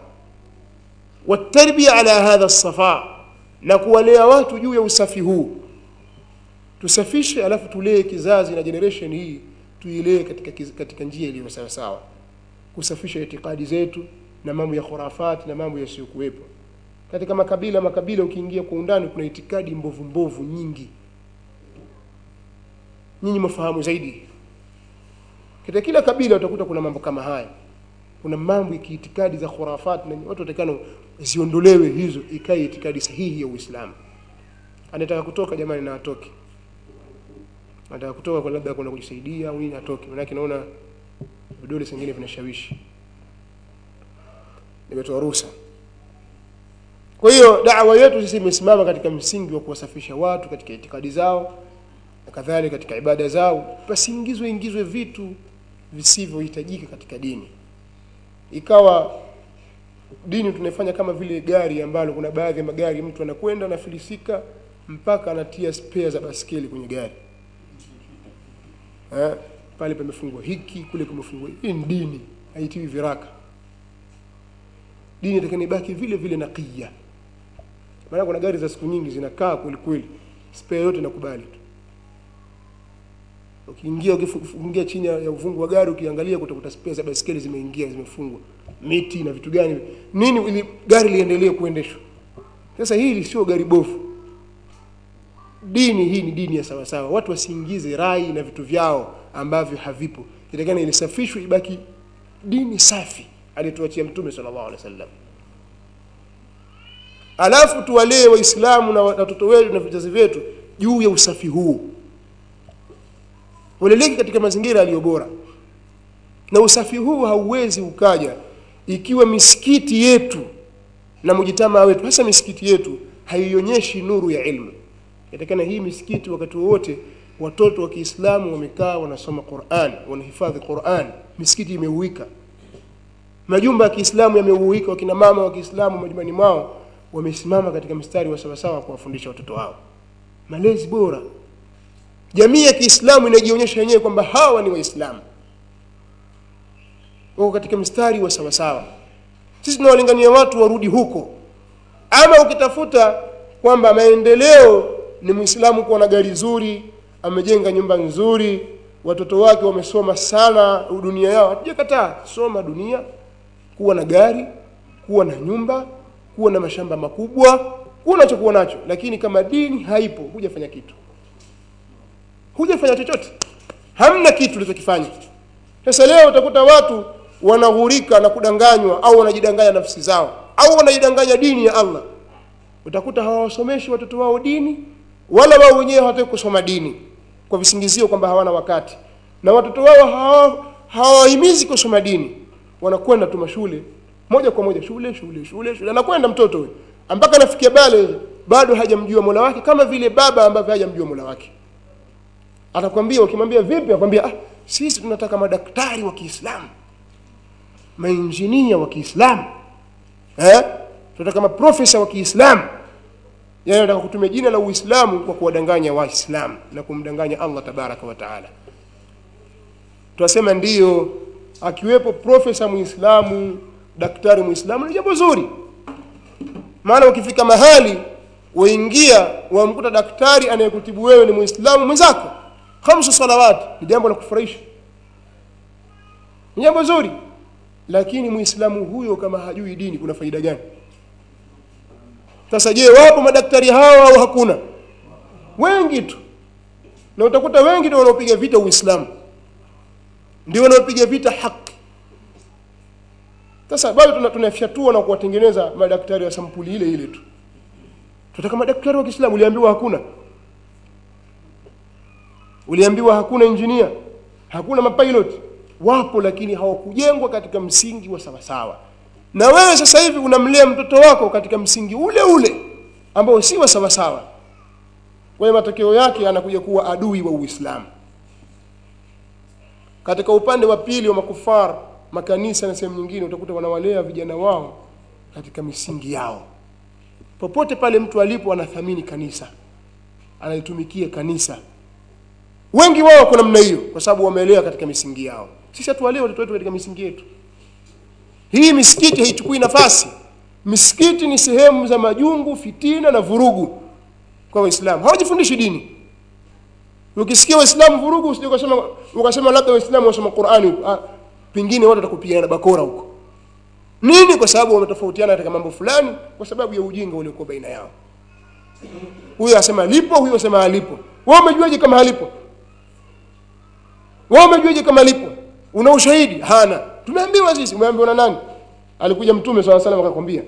watarbiya ala hadha safa, na kuwalea watu juu ya usafi huu tusafishe alafu tulee kizazi na generation hii tuilee katika, kiz- katika njia iliyo sawa sawa kusafisha itikadi zetu na mambo ya khurafati na mambo yasiyokuwepo katika makabila makabila ukiingia kwa undani kuna itikadi mbovu mbovu nyingi nyinyi mfahamu zaidi katika kila kabila utakuta kuna mambo kama haya kuna mambo ya kiitikadi za khurafati na watu watakana ziondolewe hizo ikae itikadi sahihi ya uislamu anataka kutoka jamani na atoke anataka kutoka kwa labda kuna kujisaidia au nini atoke manake naona vidole zingine vinashawishi nimetoa ruhusa kwa hiyo dawa yetu sisi imesimama katika msingi wa kuwasafisha watu katika itikadi zao na kadhalika katika ibada zao pasiingizwe ingizwe vitu visivyohitajika katika dini ikawa dini tunaifanya kama vile gari ambalo kuna baadhi ya magari mtu anakwenda anafilisika mpaka anatia spare za baskeli kwenye gari eh, pale pamefungwa hiki kule kumefungwa hiki. hii ni dini haitiwi viraka dini itakani ibaki vile vile naqiya maana kuna gari za siku nyingi zinakaa kweli kweli spare yote nakubali tu ukiingia ukiingia chini ya ya uvungu wa gari ukiangalia kutakuta spare za baiskeli zimeingia zimefungwa miti na vitu gani nini ili gari liendelee kuendeshwa sasa hili sio gari bofu dini hii ni dini ya sawasawa watu wasiingize rai na vitu vyao ambavyo havipo itakana ilisafishwe ibaki dini safi alituachia mtume sallallahu alaihi wasallam alafu tuwalee waislamu na watoto wetu na vizazi vyetu juu ya usafi huu waleleki katika mazingira yaliyo bora na usafi huu hauwezi ukaja ikiwa misikiti yetu na mujitamaa wetu hasa misikiti yetu haionyeshi nuru ya ilmu yatakana hii misikiti wakati wowote watoto wa kiislamu wamekaa wanasoma quran wanahifadhi quran misikiti imeuika majumba ya kiislamu yameuika wakina mama wa kiislamu majumbani mwao wamesimama katika mstari wa sawasawa kuwafundisha watoto wao malezi bora jamii ya kiislamu inajionyesha yenyewe kwamba hawa ni waislamu wako katika mstari wa sawasawa sisi tunawalingania watu warudi huko ama ukitafuta kwamba maendeleo ni mwislamu kuwa na gari zuri amejenga nyumba nzuri watoto wake wamesoma sana dunia yao hatujakataa soma dunia kuwa na gari kuwa na nyumba kuwa na mashamba makubwa kuwa unachokuwa nacho lakini kama dini haipo hujafanya kitu hujafanya chochote hamna kitu ulichokifanya sasa leo utakuta watu wanaghurika na kudanganywa au wanajidanganya nafsi zao au wanajidanganya dini ya allah utakuta hawawasomeshi watoto wao dini wala wao wenyewe hawataki kusoma dini kwa visingizio kwamba hawana wakati na watoto wao hawa- hawahimizi kusoma dini wanakwenda tu mashule moja kwa moja shule shule shule shule anakwenda mtoto huyo mpaka anafikia bale bado hajamjua mola wake kama vile baba ambavyo hajamjua mola wake atakwambia ukimwambia vipi akwambia ah, sisi tunataka madaktari wa kiislamu mainjinia wa kiislamu eh? tunataka maprofesa wa kiislamu yani nataka kutumia jina la uislamu kwa kuwadanganya waislamu na kumdanganya allah tabaraka wa taala tunasema ndiyo akiwepo profesa muislamu daktari muislamu ni jambo zuri maana ukifika mahali waingia wamkuta daktari anayekutibu wewe ni muislamu mwenzako khamsu salawati ni jambo la kufurahisha ni jambo zuri lakini muislamu huyo kama hajui dini kuna faida gani sasa je wapo madaktari hawa au hakuna wengi tu na utakuta wengi ndio wanaopiga vita uislamu ndio wanaopiga vita haki sasa bado tuna- tunafyatua na kuwatengeneza madaktari wa sampuli ile ile tu tunataka madaktari wa kiislamu uliambiwa hakuna uliambiwa hakuna injinia hakuna mapilot wapo lakini hawakujengwa katika msingi wa sawasawa na wewe sasa hivi unamlea mtoto wako katika msingi ule ule ambao si wa sawasawa kwa hiyo matokeo yake anakuja kuwa adui wa uislamu katika upande wa pili wa makufar makanisa na sehemu nyingine utakuta wanawalea vijana wao katika misingi yao popote pale mtu alipo anathamini kanisa analitumikia kanisa wengi wao kwa namna hiyo kwa sababu wameelewa katika misingi yao sisi hatuwalee watoto wetu katika misingi yetu hii misikiti haichukui nafasi misikiti ni sehemu za majungu fitina na vurugu kwa waislamu hawajifundishi dini ukisikia waislamu vurugu usije ukasema ukasema labda waislamu wasoma qurani huko ah, pengine watu watakupigana bakora huko nini kwa sababu wametofautiana katika mambo fulani kwa sababu ya ujinga uliokuwa baina yao huyo asema lipo huyo asema halipo wewe umejuaje kama halipo wewe umejuaje kama lipo una ushahidi hana tumeambiwa sisi umeambiwa na nani alikuja mtume swalla salam akakwambia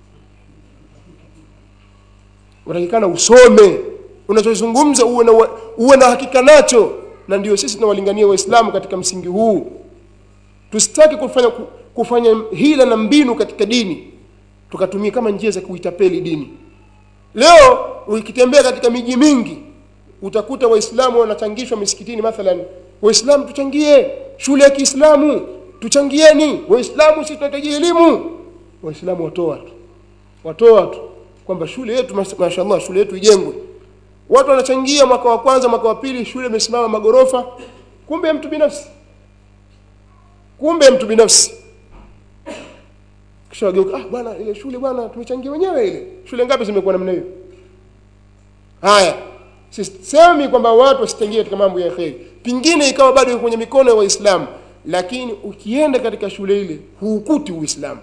unatakikana usome unachozungumza uwe na uwe na hakika nacho na ndio sisi tunawalingania waislamu katika msingi huu tusitaki kufanya kufanya hila na mbinu katika dini tukatumia kama njia za kuitapeli dini leo ukitembea katika miji mingi utakuta waislamu wanachangishwa misikitini mathalan waislamu tuchangie shule ya kiislamu tuchangieni waislamu sisi tunahitaji elimu waislamu watoa tu watoa tu kwamba shule yetu mashallah shule yetu ijengwe watu wanachangia mwaka wa kwanza mwaka wa pili shule imesimama magorofa kumbe mtu binafsi kumbe mtu binafsi kisha wageuka ah bwana ile shule bwana tumechangia wenyewe ile shule ngapi zimekuwa namna hiyo haya sisemi kwamba watu wasichangie katika mambo ya kheri pingine ikawa bado kwenye mikono ya waislamu lakini ukienda katika shule ile huukuti uislamu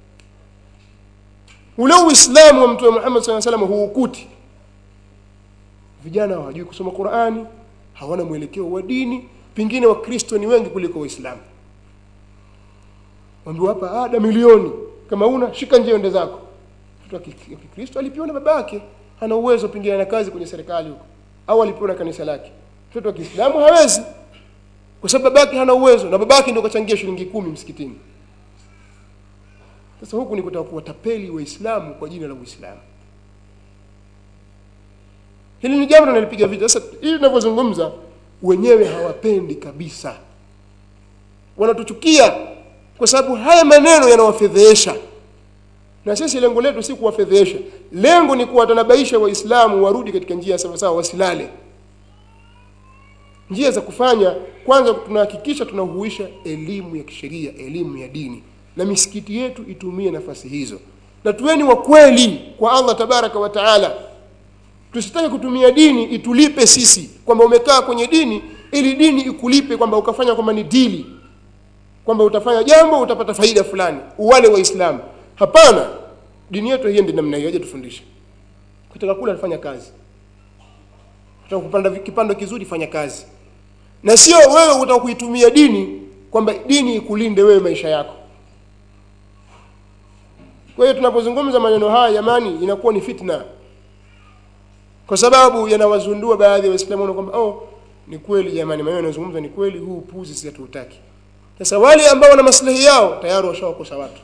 ule uislamu wa mtume Muhammad sallallahu alaihi wasallam huukuti vijana hawajui kusoma Qur'ani hawana mwelekeo wa dini pengine wakristo ni wengi kuliko waislamu mwambiwa hapa ada milioni kama una shika njia ende zako mtoto wa kikristo alipewa na baba yake hana uwezo pengine na kazi kwenye serikali huko au alipewa na kanisa lake mtoto wa kiislamu hawezi kwa sababu babake hana uwezo na babake ndio kachangia shilingi kumi msikitini sasa huku ni kutaka kuwatapeli waislamu kwa jina la uislamu hili ni jambo nalipiga vita sasa hili tunavyozungumza wenyewe hawapendi kabisa wanatuchukia kwa sababu haya maneno yanawafedhehesha na sisi lengo letu si kuwafedhehesha lengo ni kuwatanabaisha waislamu warudi katika njia sawasawa wasilale njia za kufanya kwanza tunahakikisha tunahuisha elimu ya kisheria elimu ya dini na misikiti yetu itumie nafasi hizo na tuweni wa kweli kwa allah tabaraka wa taala tusitake kutumia dini itulipe sisi kwamba umekaa kwenye dini ili dini ikulipe kwamba ukafanya kwamba ni dili kwamba utafanya jambo utapata faida fulani wale waislamu hapana dini yetu hiende namna hiyo aje tufundishe kutaka kula fanya kazi kutaka kupanda kipando kizuri fanya kazi na sio wewe utaka kuitumia dini kwamba dini ikulinde wewe maisha yako kwa hiyo tunapozungumza maneno haya jamani inakuwa ni fitna kwa sababu yanawazundua baadhi ya waislamu kwamba oh ni kweli jamani maneno yanayozungumza ni kweli huu upuzi sisi hatuutaki sasa wale ambao wana maslahi yao tayari washawakosa watu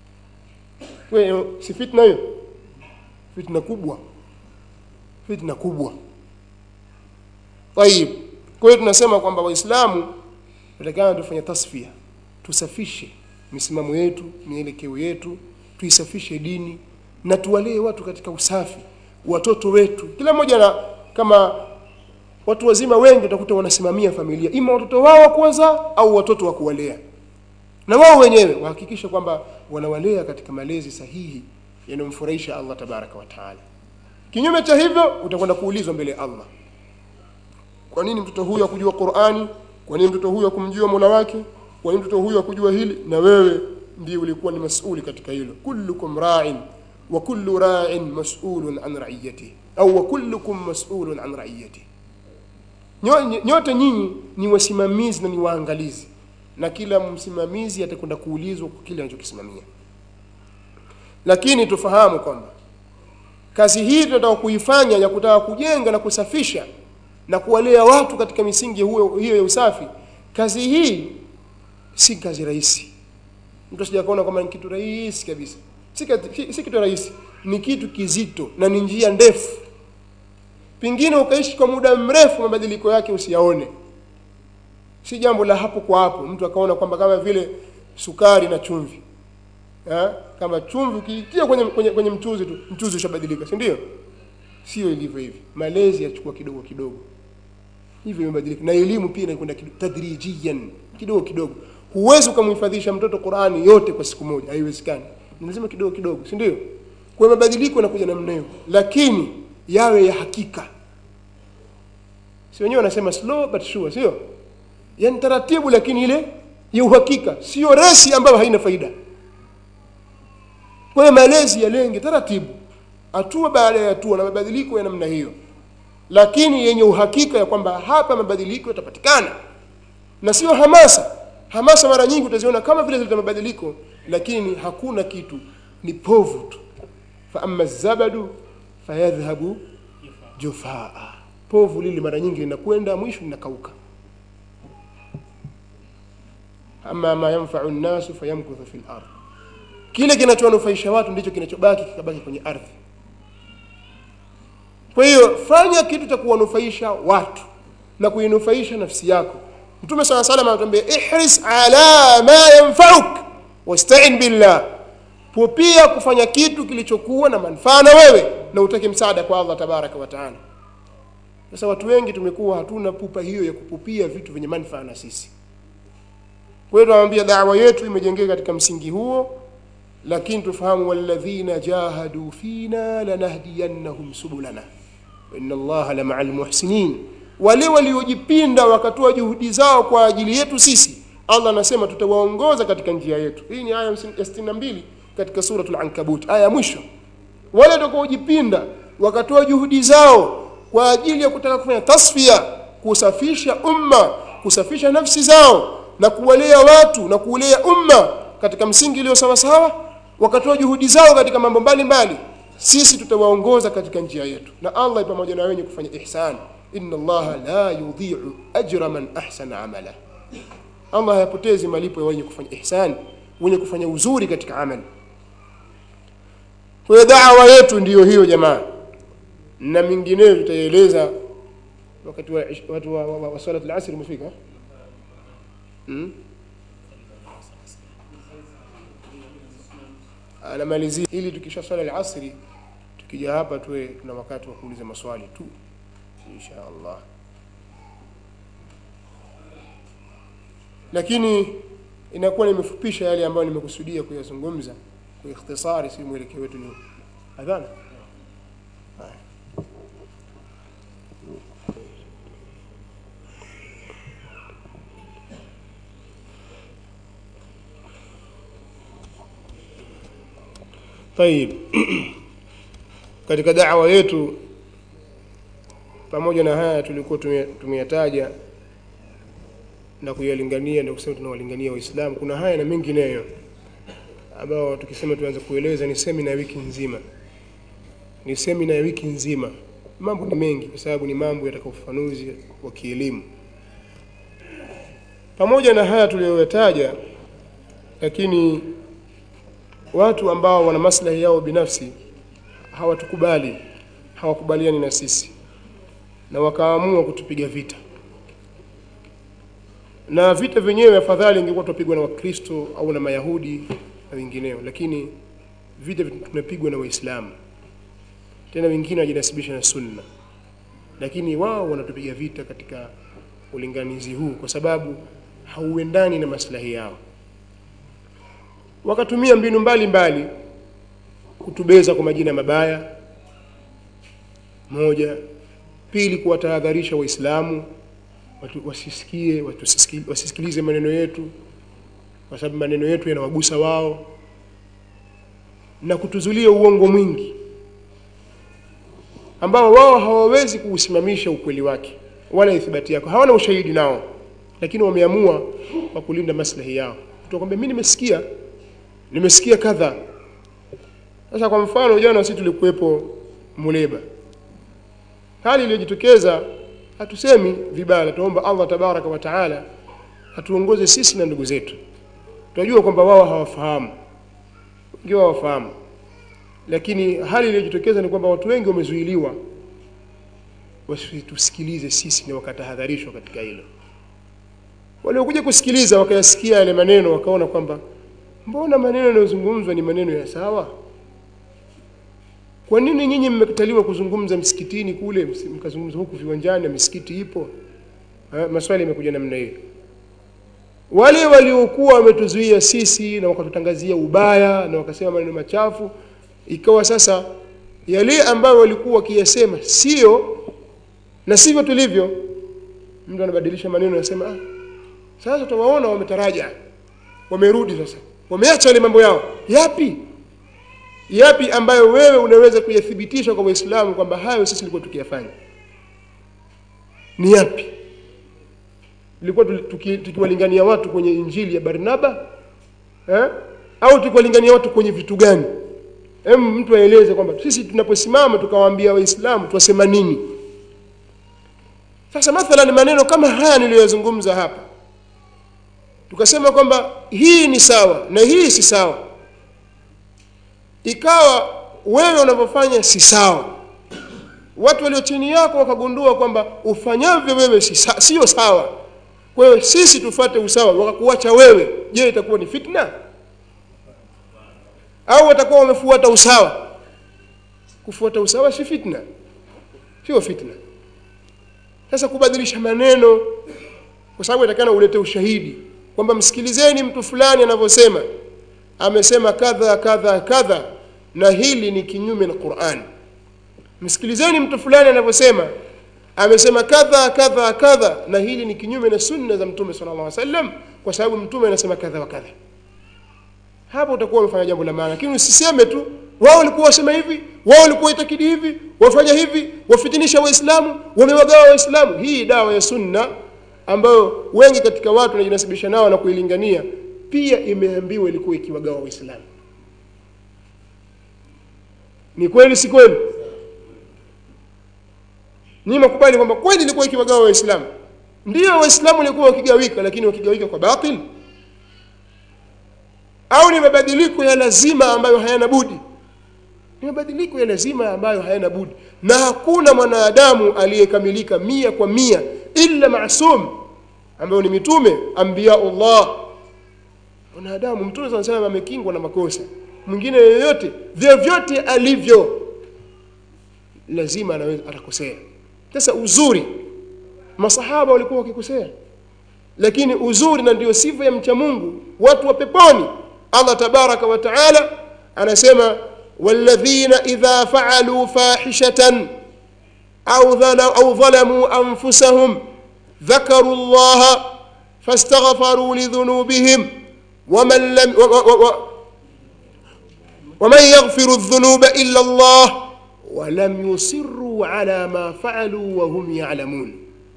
wewe si fitna hiyo fitna kubwa fitna kubwa tayib kwa hiyo tunasema kwamba waislamu tutakana tufanye tasfia tusafishe misimamo yetu mielekeo yetu tuisafishe dini na tuwalee watu katika usafi watoto wetu kila mmoja na kama watu wazima wengi utakuta wanasimamia familia ima watoto wao wa kuwazaa au watoto wa kuwalea na wao wenyewe wahakikishe kwamba wanawalea katika malezi sahihi yanayomfurahisha Allah tabaraka wa taala kinyume cha hivyo utakwenda kuulizwa mbele ya Allah kwa nini mtoto huyu akujua Qur'ani kwa nini mtoto huyu akumjua Mola wake kwa nini mtoto huyu akujua hili na wewe ndiye ulikuwa ni masuli katika hilo kullukum ra'in wa kullu ra'in mas'ulun an ra'iyatihi au wa kullukum mas'ulun an ra'iyatihi nyote nyinyi ni wasimamizi na ni waangalizi na kila msimamizi atakwenda kuulizwa kwa kile anachokisimamia lakini tufahamu kwamba kazi hii tunataka kuifanya ya kutaka kujenga na kusafisha na kuwalea watu katika misingi huyo, hiyo ya usafi kazi hii si kazi rahisi mtu asijakaona kwamba ni kitu rahisi kabisa si, si, si kitu rahisi ni kitu kizito na ni njia ndefu pengine ukaishi kwa muda mrefu mabadiliko yake usiyaone si jambo la hapo kwa hapo mtu akaona kwamba kama vile sukari na chumvi ha? kama chumvi ukiitia kwenye, kwenye, kwenye mchuzi tu mchuzi ushabadilika si ndio sio ilivyo hivi malezi yachukua kidogo kidogo hivyo imebadilika na elimu pia inakwenda tadrijiyan kidogo kidogo huwezi ukamhifadhisha mtoto Qur'ani yote kwa siku moja haiwezekani ni lazima kidogo kidogo si ndio kwa mabadiliko yanakuja namna hiyo lakini yawe ya hakika si wenyewe wanasema slow but sure sio yani taratibu lakini ile ya uhakika sio resi ambayo haina faida kwa hiyo malezi yalenge taratibu hatua baada ya hatua na mabadiliko ya namna hiyo lakini yenye uhakika ya kwamba hapa mabadiliko yatapatikana na sio hamasa hamasa mara nyingi utaziona kama vile zileta mabadiliko lakini hakuna kitu ni povu tu fa amma zabadu fayadhhabu jufaa povu lile mara nyingi linakwenda mwisho linakauka ama ma yanfau nnasu fayamkuthu fi lardh kile kinachowanufaisha watu ndicho kinachobaki kikabaki kwenye ardhi kwa hiyo fanya kitu cha kuwanufaisha watu na kuinufaisha nafsi yako mtume saa salam anatuambia ihris ala ma yanfauk wastain billah pupia kufanya kitu kilichokuwa na manufaa na wewe na utake msaada kwa allah tabaraka wa taala sasa watu wengi tumekuwa hatuna pupa hiyo ya kupupia vitu vyenye manufaa na sisi kwa hiyo tunamwambia dawa yetu imejengeka katika msingi huo lakini tufahamu walladhina jahadu fina lanahdiyannahum subulana inna allaha la maa lmuhsinin wale waliojipinda wakatoa juhudi zao kwa ajili yetu sisi allah anasema tutawaongoza katika njia yetu hii ni aya ya 62 katika suratul ankabut aya ya mwisho wale watakaojipinda wakatoa juhudi zao kwa ajili ya kutaka kufanya tasfia kusafisha umma kusafisha nafsi zao na kuwalea watu na kuulea umma katika msingi iliyo sawasawa wakatoa juhudi zao katika mambo mbalimbali sisi tutawaongoza katika njia yetu na allah pamoja na wenye kufanya ihsan inna allaha la yudhi'u ajra man ahsana amala allah hayapotezi malipo ya wenye kufanya ihsan wenye kufanya uzuri katika amali kwa hiyo dawa yetu ndiyo hiyo jamaa na mingineyo tutaieleza wakati wa watu wa, wa, wa, wa salat al-asr umefika hmm? anamalizia ili tukisha swala al-asri tukija hapa tuwe tuna wakati wa kuuliza maswali tu insha Allah lakini inakuwa nimefupisha yale ambayo nimekusudia kuyazungumza kwa ikhtisari si mwelekeo wetu ni adhana haya طيب katika da'wa yetu pamoja na haya tulikuwa tume- tumeyataja na kuyalingania ndio kusema tunawalingania waislamu kuna haya na mengineyo ambao tukisema tuanze kueleza ni semina ya wiki nzima ni semina ya wiki nzima mambo ni mengi kwa sababu ni mambo yataka ufafanuzi wa kielimu pamoja na haya tuliyoyataja lakini watu ambao wana maslahi yao binafsi hawatukubali hawakubaliani na sisi na wakaamua kutupiga vita na vita vyenyewe afadhali ingekuwa tupigwa na wakristo au na mayahudi na wengineo lakini vita tunapigwa na waislamu tena wengine wajinasibisha na sunna lakini wao wanatupiga vita katika ulinganizi huu kwa sababu hauendani na maslahi yao wakatumia mbinu mbalimbali mbali, kutubeza kwa majina mabaya moja pili kuwatahadharisha waislamu watu wasisikie watu wasisiki- wasisikilize maneno yetu kwa sababu maneno yetu yanawagusa wao na kutuzulia uongo mwingi ambao wao hawawezi kuusimamisha ukweli wake wala ithibati yako hawana ushahidi nao lakini wameamua kwa kulinda maslahi yao tukwambia mimi nimesikia nimesikia kadha sasa kwa mfano jana sisi tulikuwepo Muleba hali iliyojitokeza hatusemi vibaya tuomba Allah tabaraka wa taala atuongoze sisi na ndugu zetu tunajua kwamba wao hawafahamu wengi wao hawafahamu lakini hali iliyojitokeza ni kwamba watu wengi wamezuiliwa wasitusikilize sisi na wakatahadharishwa katika hilo waliokuja kusikiliza wakayasikia yale maneno wakaona kwamba mbona maneno yanayozungumzwa ni maneno ya sawa kwa nini nyinyi mmekataliwa kuzungumza msikitini kule msi- mkazungumza huku viwanjani na misikiti ipo Ha, maswali yamekuja namna hiyo wale waliokuwa wametuzuia sisi na wakatutangazia ubaya na wakasema maneno machafu ikawa sasa yale ambayo walikuwa wakiyasema sio na sivyo tulivyo mtu anabadilisha maneno anasema ah, sasa tuwaona wametaraja wamerudi sasa wameacha yale mambo yao yapi yapi ambayo wewe unaweza kuyathibitisha kwa waislamu kwamba hayo sisi tulikuwa tukiyafanya ni yapi ilikuwa tuki- tukiwalingania watu kwenye injili ya barnaba eh? au tukiwalingania watu kwenye vitu gani Hem, mtu aeleze kwamba sisi tunaposimama tukawaambia waislamu twasema nini sasa mathalan maneno kama haya niliyoyazungumza hapa tukasema kwamba hii ni sawa na hii si sawa ikawa wewe unavyofanya si sawa watu walio chini yako wakagundua kwamba ufanyavyo wewe si sa- sio sawa kwa hiyo sisi tufuate usawa wakakuacha wewe je itakuwa ni fitna au watakuwa wamefuata usawa kufuata usawa si fitna sio fitna sasa kubadilisha maneno kwa sababu inatakana ulete ushahidi kwamba msikilizeni mtu fulani anavyosema amesema kadha kadha kadha na hili ni kinyume na Qur'an msikilizeni mtu fulani anavyosema amesema kadha kadha kadha na hili ni kinyume na sunna za mtume sallallahu alaihi wasallam kwa sababu mtume anasema kadha wa kadha hapo utakuwa umefanya jambo la maana lakini usiseme tu wao walikuwa wasema hivi wao walikuwa itakidi hivi wafanya hivi wafitinisha waislamu wamewagawa waislamu hii dawa ya sunna ambayo wengi katika watu wanajinasibisha nao na kuilingania pia imeambiwa ilikuwa ikiwagawa waislamu ni kweli si kweli ni makubali kwamba kweli ilikuwa ikiwagawa waislamu ndio waislamu walikuwa wakigawika lakini wakigawika kwa batil au ni mabadiliko ya lazima ambayo hayana budi ni mabadiliko ya lazima ambayo hayana budi na hakuna mwanadamu aliyekamilika mia kwa mia illa masum ambayo ni mitume anbiyaullah mwanadamu mtume sana sana amekingwa na makosa mwingine yoyote vyovyote alivyo lazima anaweza atakosea sasa uzuri masahaba walikuwa wakikosea lakini uzuri na ndio sifa ya mcha Mungu watu wa peponi Allah tabaraka wa taala anasema walladhina idha fa'alu fahishatan au dhala au dhalamu anfusahum dhakaru Allah fastaghfaru lidhunubihim ومن لم و و و ومن يغفر الذنوب إلا الله ولم يصروا على ما فعلوا وهم يعلمون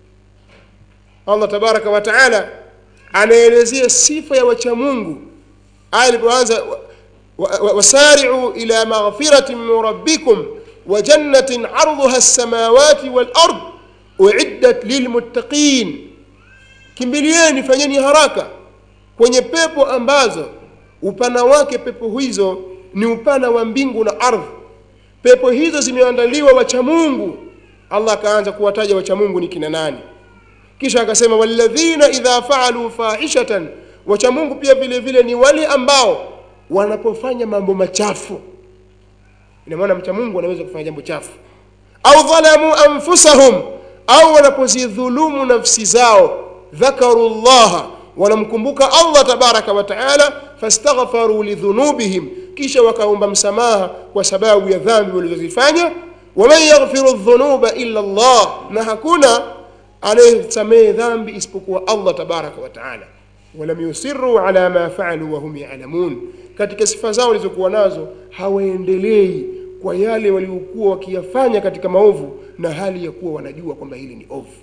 Allah tabaraka wa taala anaelezea sifa ya wacha Mungu aya ilipoanza wasari'u ila maghfiratin min rabbikum wa jannatin 'arduha as-samawati wal ard u'iddat lilmuttaqin kimbilieni fanyeni haraka kwenye pepo ambazo upana wake pepo hizo ni upana wa mbingu na ardhi pepo hizo zimeandaliwa wacha Mungu Allah akaanza kuwataja wacha Mungu ni kina nani kisha akasema walladhina idha faalu fahishatan wacha Mungu pia vile vile ni wale ambao wanapofanya mambo machafu ina maana mcha Mungu anaweza kufanya jambo chafu au dhalamu anfusahum au wanapozidhulumu nafsi zao dhakaru llaha wanamkumbuka Allah tabaraka wa taala fastaghfaru lidhunubihim kisha wakaomba msamaha kwa sababu ya dhambi walizozifanya waman yaghfiru dhunuba illa Allah na hakuna anayesamehe dhambi isipokuwa Allah tabaraka wa taala walam yusirru ala ma faalu wa hum ya'lamun katika sifa zao walizokuwa nazo hawaendelei kwa yale waliokuwa wakiyafanya katika maovu na hali ya kuwa wanajua kwamba hili ni ovu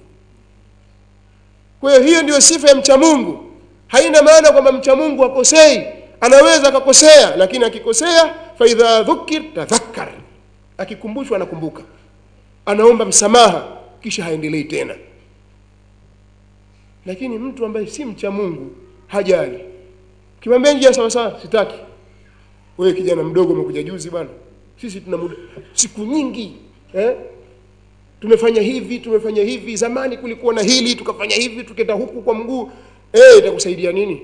kwa hiyo hiyo ndiyo sifa ya mcha Mungu haina maana kwamba mcha Mungu akosei anaweza akakosea lakini akikosea fa idha dhukir tadhakkar akikumbushwa anakumbuka anaomba msamaha kisha haendelei tena lakini mtu ambaye si mcha Mungu hajali kimwambia njia sawa sawa sitaki wewe kijana mdogo umekuja juzi bwana sisi tuna muda siku nyingi eh tumefanya hivi tumefanya hivi zamani kulikuwa na hili tukafanya hivi tukenda huku kwa mguu eh itakusaidia nini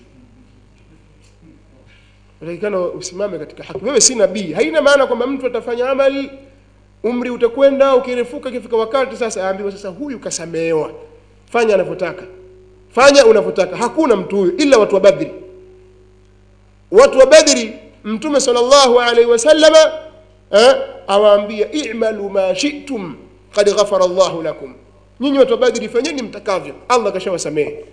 unatakikana usimame katika haki wewe si nabii haina maana kwamba mtu atafanya amali umri utakwenda ukirefuka ikifika wakati sasa aambiwa sasa huyu kasamehewa fanya anavyotaka fanya unavyotaka hakuna mtu huyu ila watu wa badri watu wa badri mtume sallallahu alaihi wasallama eh, awaambia i'malu ma shi'tum qad ghafara Allahu lakum nyinyi watu wa badri fanyeni mtakavyo allah kashawasamehe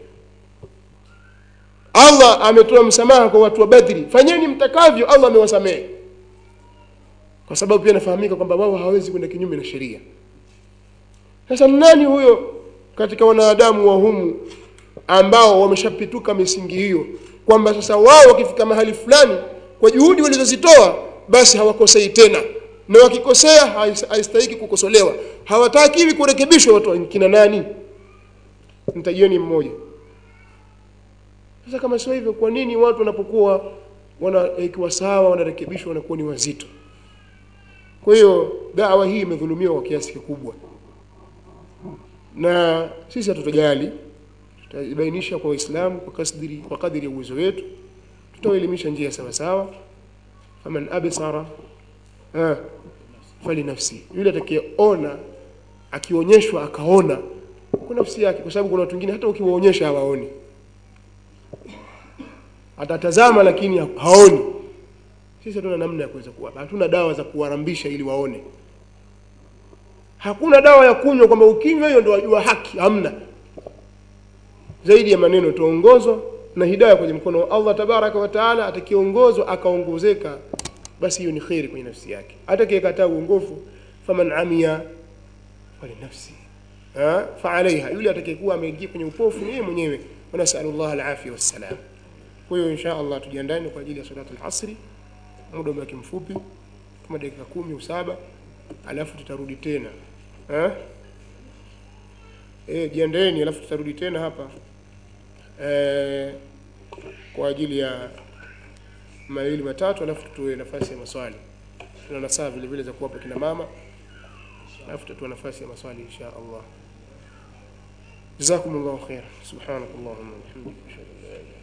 allah ametoa msamaha kwa watu wa badri fanyeni mtakavyo allah amewasamehe kwa sababu pia nafahamika kwamba wao hawawezi kwenda kinyume na sheria sasa nani huyo katika wanadamu wa humu ambao wameshapituka misingi hiyo kwamba sasa wao wakifika mahali fulani kwa juhudi walizozitoa basi hawakosei tena na wakikosea hais- haistahiki kukosolewa hawatakiwi kurekebishwa watu wa kina nani mtajieni mmoja sasa kama sio hivyo kwa nini watu wanapokuwa wanaikiwa sawa wanarekebishwa wanakuwa ni wazito kwa hiyo dawa hii imedhulumiwa kwa kiasi kikubwa na sisi hatutojali tutabainisha kwa waislamu kwa kadiri kwa kadiri ya uwezo wetu tutawaelimisha njia sawa sawa faman absara ah, fali nafsi yule atakayeona akionyeshwa akaona kwa nafsi yake kwa sababu kuna watu wengine hata ukiwaonyesha hawaoni atatazama lakini haoni sisi hatuna namna ya kuweza kuwapa hatuna dawa za kuwarambisha ili waone hakuna dawa ya kunywa kwamba ukinywa hiyo ndio wajua haki hamna zaidi ya maneno tuongozwa na hidaya kwenye mkono wa Allah tabaraka wa taala atakiongozwa akaongozeka basi hiyo ni kheri kwenye nafsi yake atakayekataa uongofu faman amia fali nafsi ha fa alaiha yule atakayekuwa ameingia kwenye upofu ni yeye mwenyewe wa nasallallahu alafia wassalam kwa hiyo insha Allah tujiandae kwa ajili ya salatu al-asri muda umebaki mfupi kama dakika kumi au saba alafu tutarudi tena eh eh jiandaeni alafu tutarudi tena hapa eh, kwa ajili ya mawili matatu alafu tutoe nafasi ya maswali tuna nasaa vile vile za kuwapa kina mama alafu tutatoa nafasi ya maswali insha Allah جزاكم الله خيرا سبحانك اللهم وبحمدك اشهد ان لا اله الا انت